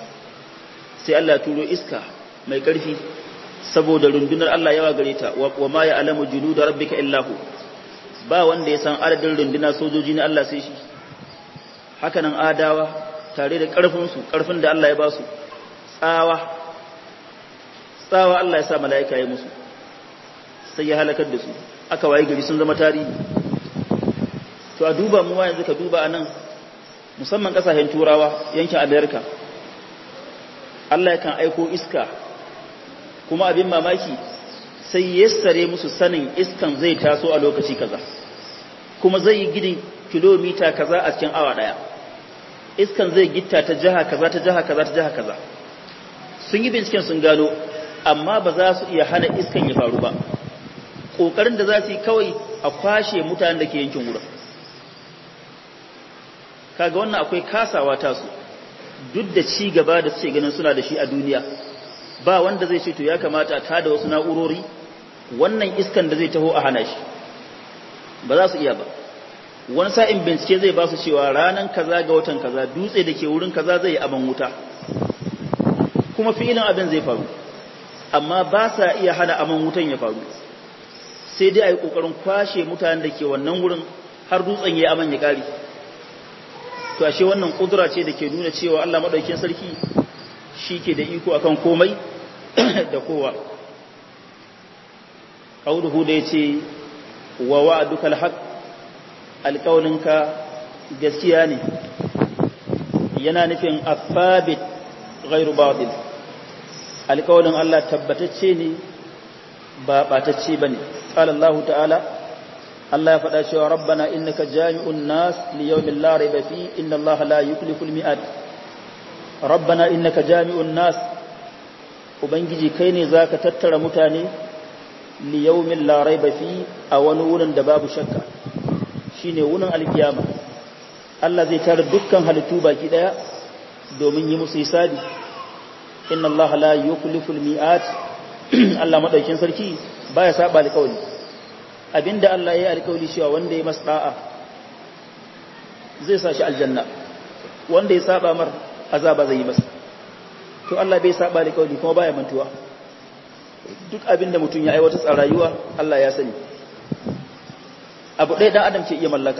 sai Allah turo iska mai karfi saboda rundunar Allah yawa gare ta wa ma ya alamu junuda rabbika illahu ba wanda ya san adadin runduna sojoji na Allah sai shi hakanan adawa tare da ƙarfinsu ƙarfin da Allah ya ba su tsawa tsawa Allah ya sa mala'ika ya musu sai ya halakar da su aka waye gari sun zama tarihi to a duba mu yanzu ka duba a nan musamman ƙasashen turawa yankin amerika Allah ya kan aiko iska kuma abin mamaki sai yassare musu sanin iskan zai taso a lokaci kaza kuma zai yi gidin kilomita kaza a cikin awa daya iskan zai gitta ta jiha kaza ta jiha kaza ta jiha kaza sun yi binciken sun gano amma ba za su iya hana iskan ya faru ba kokarin da za su yi kawai a kwashe mutanen da ke yankin wurin kaga wannan akwai kasawa ta su duk da ci gaba da suke ganin suna da shi a duniya ba wanda zai ce to ya kamata a tada wasu na'urori wannan iskan da zai taho a hana shi ba za su iya ba wani sa'in bincike zai ba su cewa ranar kaza ga watan kaza dutse da ke wurin kaza zai yi aban wuta kuma filin abin zai faru amma ba sa iya hana aman wutan ya faru sai dai a yi ƙoƙarin kwashe mutanen da ke wannan wurin har dutsen ya aman ya ƙari to ashe wannan ƙudura ce da ke nuna cewa Allah maɗaukin sarki shi ke da iko akan komai da kowa ƙauruhu da ya ce wa wa'aduka alhaq alƙauninka gaskiya ne yana nufin afabit ghairu batil alƙaunin Allah tabbatacce ne ba ɓatacce ba ne قال الله تعالى الله يفدا cewa ربنا انك جامع الناس ليوم لا ريب فيه ان الله لا يخلف الميعاد ربنا انك جامع الناس ubangiji kai ne zaka tattara mutane li yawmin la raiba fi a wani wurin da babu shakka shine wurin alkiyama Allah zai tara dukkan halittu baki daya domin yi musu hisabi inna Allah la yukhlifu al-mi'at Allah madaukin sarki baya saba alƙawli abinda Allah ya yi alƙawli cewa wanda ya masa da'a zai sa shi aljanna wanda ya saba mar azaba zai yi masa to Allah bai saba alƙawli kuma baya mantuwa duk abinda mutum ya aiwata a rayuwa Allah ya sani abu ɗaya dan adam ke iya mallaka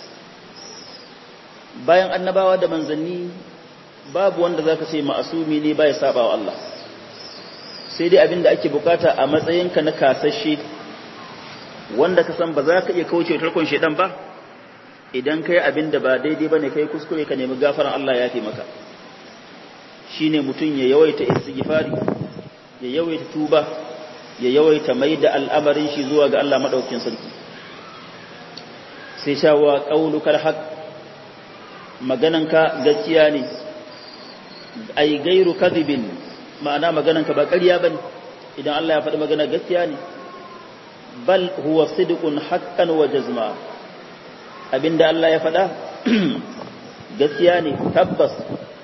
bayan annabawa da manzanni babu wanda zaka ce ma'asumi ne baya saba wa Allah sai dai abinda ake bukata a matsayinka na kasashe wanda ka san ba za ka iya kauce tarkon shedan ba idan kai abinda ba daidai bane kai kuskure ka nemi gafaran Allah ya taimaka shine mutun ya yawaita istighfari ya yawaita tuba ya yawaita maida al'amarin shi zuwa ga Allah madaukakin sarki sai shawa qaulukal haq magananka gaskiya ne ai gairu kadhibin ma'ana magananka ba ƙarya bane idan Allah ya faɗi magana gaskiya ne bal huwa sidqun haqqan wa jazma abinda Allah ya faɗa gaskiya ne tabbas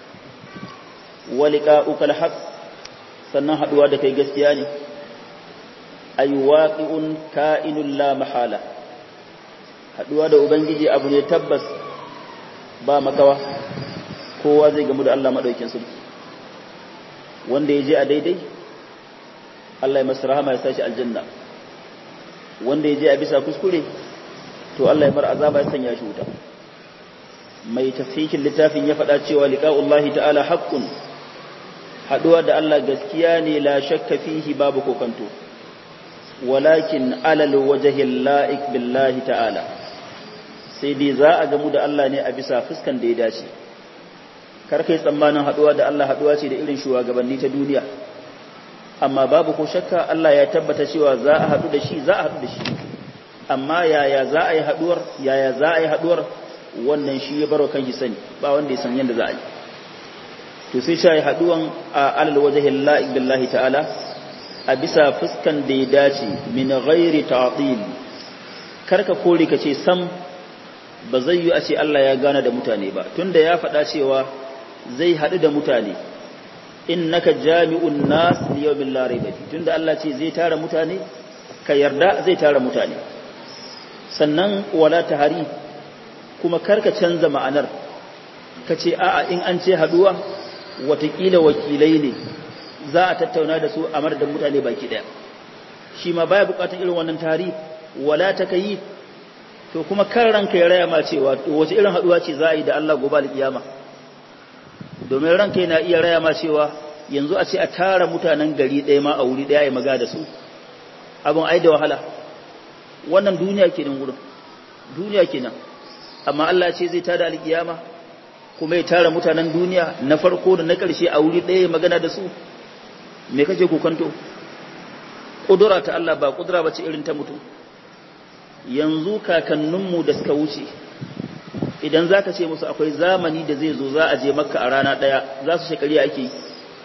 wa liqa'uka alhaq sannan haduwa da kai gaskiya ne ay waqi'un ka'inun la mahala haduwa da ubangiji abu ne tabbas ba makawa kowa zai gamu da Allah madaukin sarki wanda ya je a daidai Allah ya masa rahama ya sashi aljanna wanda ya je a bisa kuskure to Allah ya mar azaba ya sanya shi wuta mai tafsirin littafin ya faɗa cewa liqa'ullahi ta'ala haqqun haduwa da Allah gaskiya ne la shakka fihi babu kokanto walakin alal wajhi la'ik billahi ta'ala sai dai za a gamu da Allah ne a bisa fuskan da ya dace kar kai tsammanin haduwa da Allah haduwa ce da irin shugabanni ta duniya amma babu ko shakka Allah ya tabbata cewa za a hadu da shi za a hadu da shi amma yaya za a yi haduwar yaya za a yi haduwar wannan shi ya baro kan shi sani ba wanda ya san yadda za a yi to sai shi haduwan a alal wajhi la'iq billahi ta'ala a bisa fuskan da ya dace min ghairi ta'til karka kore ka ce sam ba zai yi a ce Allah ya gana da mutane ba tunda ya faɗa cewa zai haɗu da mutane innaka jami'un nas li yawmin la rayba fi tunda Allah ce zai tara mutane ka yarda zai tara mutane sannan wala tahari kuma karka canza ma'anar ka ce a'a in an ce haduwa watakila wakilai ne za a tattauna da su a madadin mutane baki daya shi ma baya bukatun irin wannan tari wala takayi to kuma kan ranka ya raya ma cewa wace irin haduwa ce za a yi da Allah gobe alkiyama domin ranka yana iya raya ma cewa yanzu a ce a tara mutanen gari ɗaya ma a wuri ɗaya ya maga da su abin ai da wahala wannan duniya kenan wurin duniya kenan amma Allah ce zai tada alkiyama kuma ya tara mutanen duniya na farko da na ƙarshe a wuri ɗaya ya magana da su me kake kokanto ƙudura ta Allah ba ƙudura ba ce irin ta mutum yanzu kakanninmu da suka wuce idan za ka ce musu akwai zamani da zai zo za a je makka a rana ɗaya za su shekari ake yi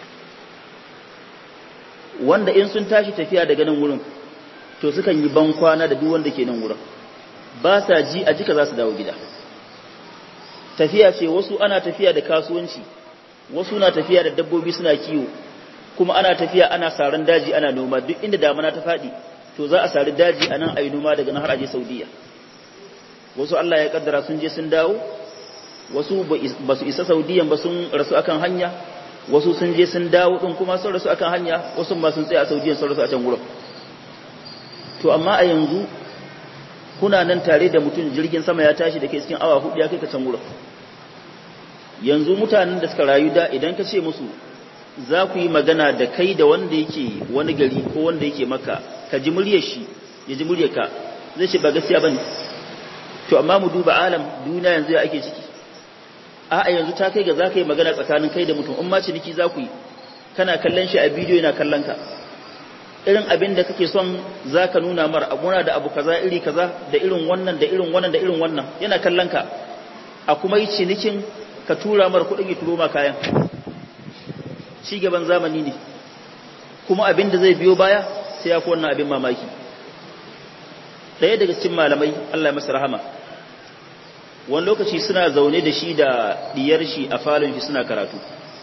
wanda in sun tashi tafiya daga nan wurin to sukan yi ban kwana da duk wanda ke nan wurin ba sa ji a jika za su dawo gida tafiya ce wasu ana tafiya da kasuwanci wasu na tafiya da dabbobi suna kiwo kuma ana tafiya ana saran daji ana noma duk inda damana ta faɗi to za a sari daji a nan a yi noma daga nan har aje saudiya wasu Allah ya kaddara sun je sun dawo wasu ba su isa saudiyan ba sun rasu akan hanya wasu sun je sun dawo din kuma sun rasu akan hanya wasu ma sun tsaya a Saudiya sun rasu a can gurin to amma a yanzu kuna nan tare da mutum jirgin sama ya tashi da ke cikin awa hudu ya kai ka can gurin yanzu mutanen da suka rayu da idan ka ce musu za ku yi magana da kai da wanda yake wani gari ko wanda yake maka ka ji muryar shi ya ji muryar ka zai ce ba gaskiya bane to amma mu duba alam duniya yanzu ya ake ciki a'a yanzu ta kai ga za ka yi magana tsakanin kai da mutum in ma ciniki za ku yi kana kallon shi a bidiyo yana kallon ka irin abin da kake son za ka nuna mara abuna da abu kaza iri kaza da irin wannan da irin wannan da irin wannan yana kallon ka a kuma yi cinikin ka tura mara kuɗin ya turo ma kayan ci gaban zamani ne kuma abin da zai biyo baya sai ya wannan abin mamaki ɗaya daga cikin malamai Allah ya masa rahama wani lokaci suna zaune da shi da diyar shi a falon shi suna karatu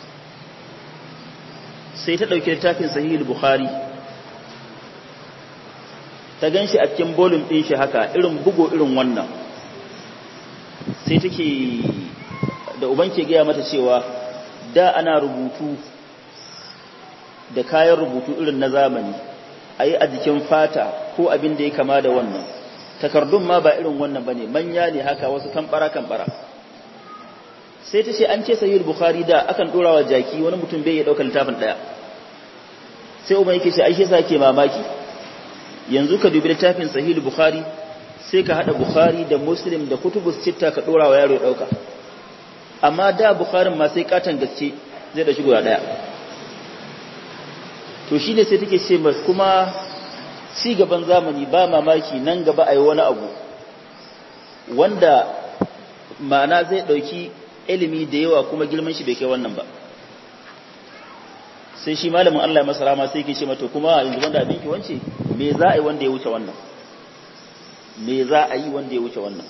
sai ta ɗauki littafin sahihul bukhari ta gan shi a cikin bolin ɗin shi haka irin bugo irin wannan sai take da uban ke gaya mata cewa da ana rubutu da kayan rubutu irin na zamani a yi a jikin fata ko abin da ya kama da wannan takardun ma ba irin wannan ba ne manya ne haka wasu kambara-kambara sai ta ce an ce sahihul bukhari da akan ɗora wa jaki wani mutum bai ya ɗaukar littafin ɗaya sai umar yake ce aishe sa ke mamaki yanzu ka dubi littafin sahihul bukhari sai ka haɗa bukhari da muslim da kutubus citta ka ɗora wa yaro ya ɗauka amma da bukharin ma sai katon gaske zai da shigo ɗaya to shi ne sai take ce kuma ci gaban zamani ba mamaki nan gaba a yi wani abu wanda ma'ana zai ɗauki ilimi da yawa kuma girman shi bai kai wannan ba sai shi malamin Allah masa rama sai ke ce mata kuma yanzu wanda abinki wance me za a yi wanda ya wuce wannan me za a yi wanda ya wuce wannan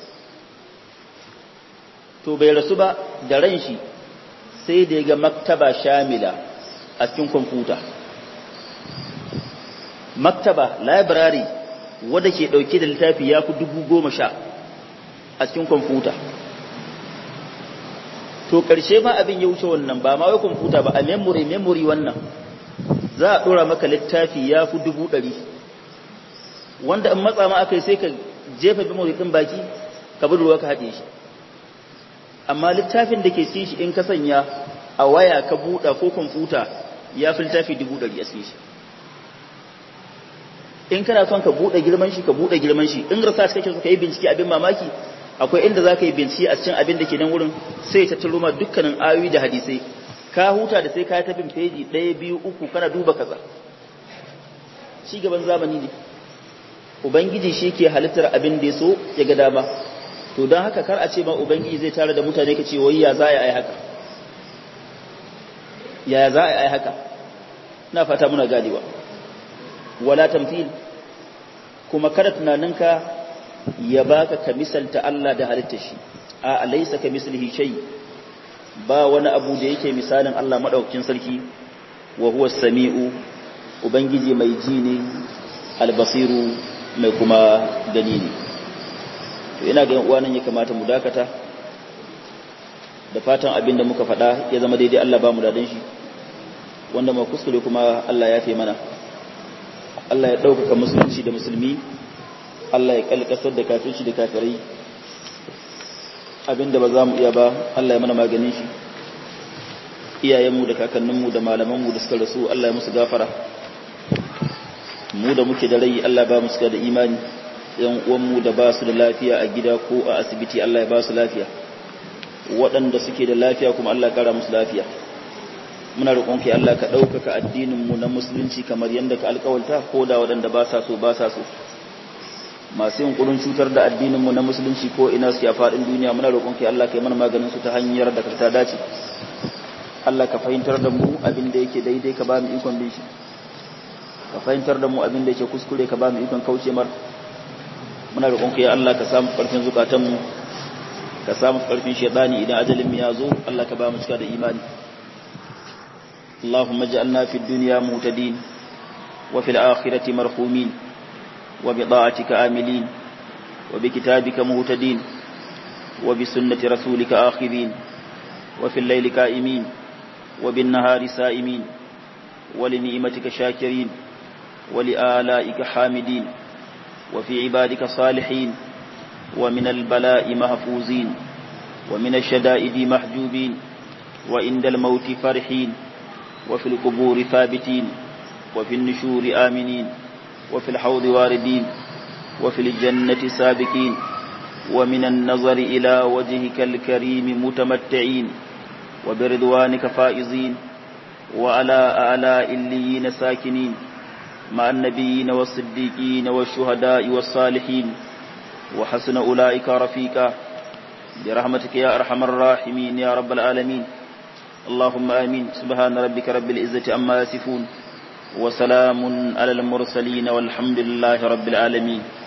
to bai rasu ba da ran shi sai da ya ga maktaba shamila a cikin kwamfuta maktaba library wadda ke ɗauke da littafi ya fi dubu goma sha a cikin kwamfuta to ƙarshe ma abin ya wuce wannan ba ma wai kwamfuta ba a memory memory wannan za a ɗora maka littafi ya fi dubu ɗari wanda in matsa ma aka yi sai ka jefa memory ɗin baki ka bi ruwa ka haɗe shi amma littafin da ke cikin shi in ka sanya a waya ka buɗa ko kwamfuta ya fi littafi dubu ɗari a cikin shi in kana son ka buɗe girman shi ka buɗe girman shi in research kake so ka yi bincike abin mamaki akwai inda za ka yi bincike a cikin abin da ke nan wurin sai ta turo ma dukkanin ayoyi da hadisai ka huta da sai ka ta bin feji ɗaya biyu uku kana duba kaza ci gaban zamani ne ubangiji shi ke halittar abin da ya so ya ga dama to don haka kar a ce ma ubangiji zai tare da mutane ka ce wai ya za a yi haka ya za a yi haka na fata muna ganewa wala tamthil kuma kada tunaninka ya baka ka misalta Allah da halitta shi a alaysa ka mislihi shay ba wani abu da yake misalin Allah madaukakin sarki wa huwa samiu ubangiji mai ji ne albasiru mai kuma gani ne to ina ga yan uwa nan ya kamata mu dakata da fatan abin da muka faɗa ya zama daidai Allah ba mu dadan shi wanda ma kuskure kuma Allah ya fi mana Allah ya ɗaukaka musulunci da musulmi Allah ya kalkasar da kafirci da kafirai abinda ba za mu iya ba Allah ya mana maganin shi iyayenmu da kakanninmu da malamanmu da suka rasu Allah ya musu gafara mu da muke da rai Allah ba mu suka da imani yan uwanmu da ba su da lafiya a gida ko a asibiti Allah ya ba su lafiya waɗanda suke da lafiya kuma Allah ya kara musu lafiya muna roƙon ki Allah ka ɗaukaka addinin mu na musulunci kamar yadda ka alƙawalta ko da waɗanda ba sa so ba sa so masu yin ƙurin cutar da addinin mu na musulunci ko ina suke a faɗin duniya muna roƙon ki Allah ka yi mana maganin su ta hanyar da ka ta dace Allah ka fahimtar da mu abin da yake daidai ka ba mu ikon bin shi ka fahimtar da mu abin da yake kuskure ka ba mu ikon kauce mar muna roƙon ki Allah ka samu ƙarfin zukatan mu ka samu ƙarfin shaytani idan ajalin mu ya zo Allah ka ba mu cika da imani اللهم اجعلنا في الدنيا مهتدين وفي الآخرة مرحومين وبطاعتك آملين وبكتابك مهتدين وبسنة رسولك آخذين وفي الليل كائمين وبالنهار سائمين ولنعمتك شاكرين ولآلائك حامدين وفي عبادك صالحين ومن البلاء محفوظين ومن الشدائد محجوبين وعند الموت فرحين وفي القبور ثابتين وفي النشور آمنين وفي الحوض واردين وفي الجنة سابقين ومن النظر إلى وجهك الكريم متمتعين وبرضوانك فائزين وعلى آلاء الليين ساكنين مع النبيين والصديقين والشهداء والصالحين وحسن أولئك رفيقا برحمتك يا أرحم الراحمين يا رب العالمين اللهم آمين سبحان ربك رب العزة أما يصفون وسلام على المرسلين والحمد لله رب العالمين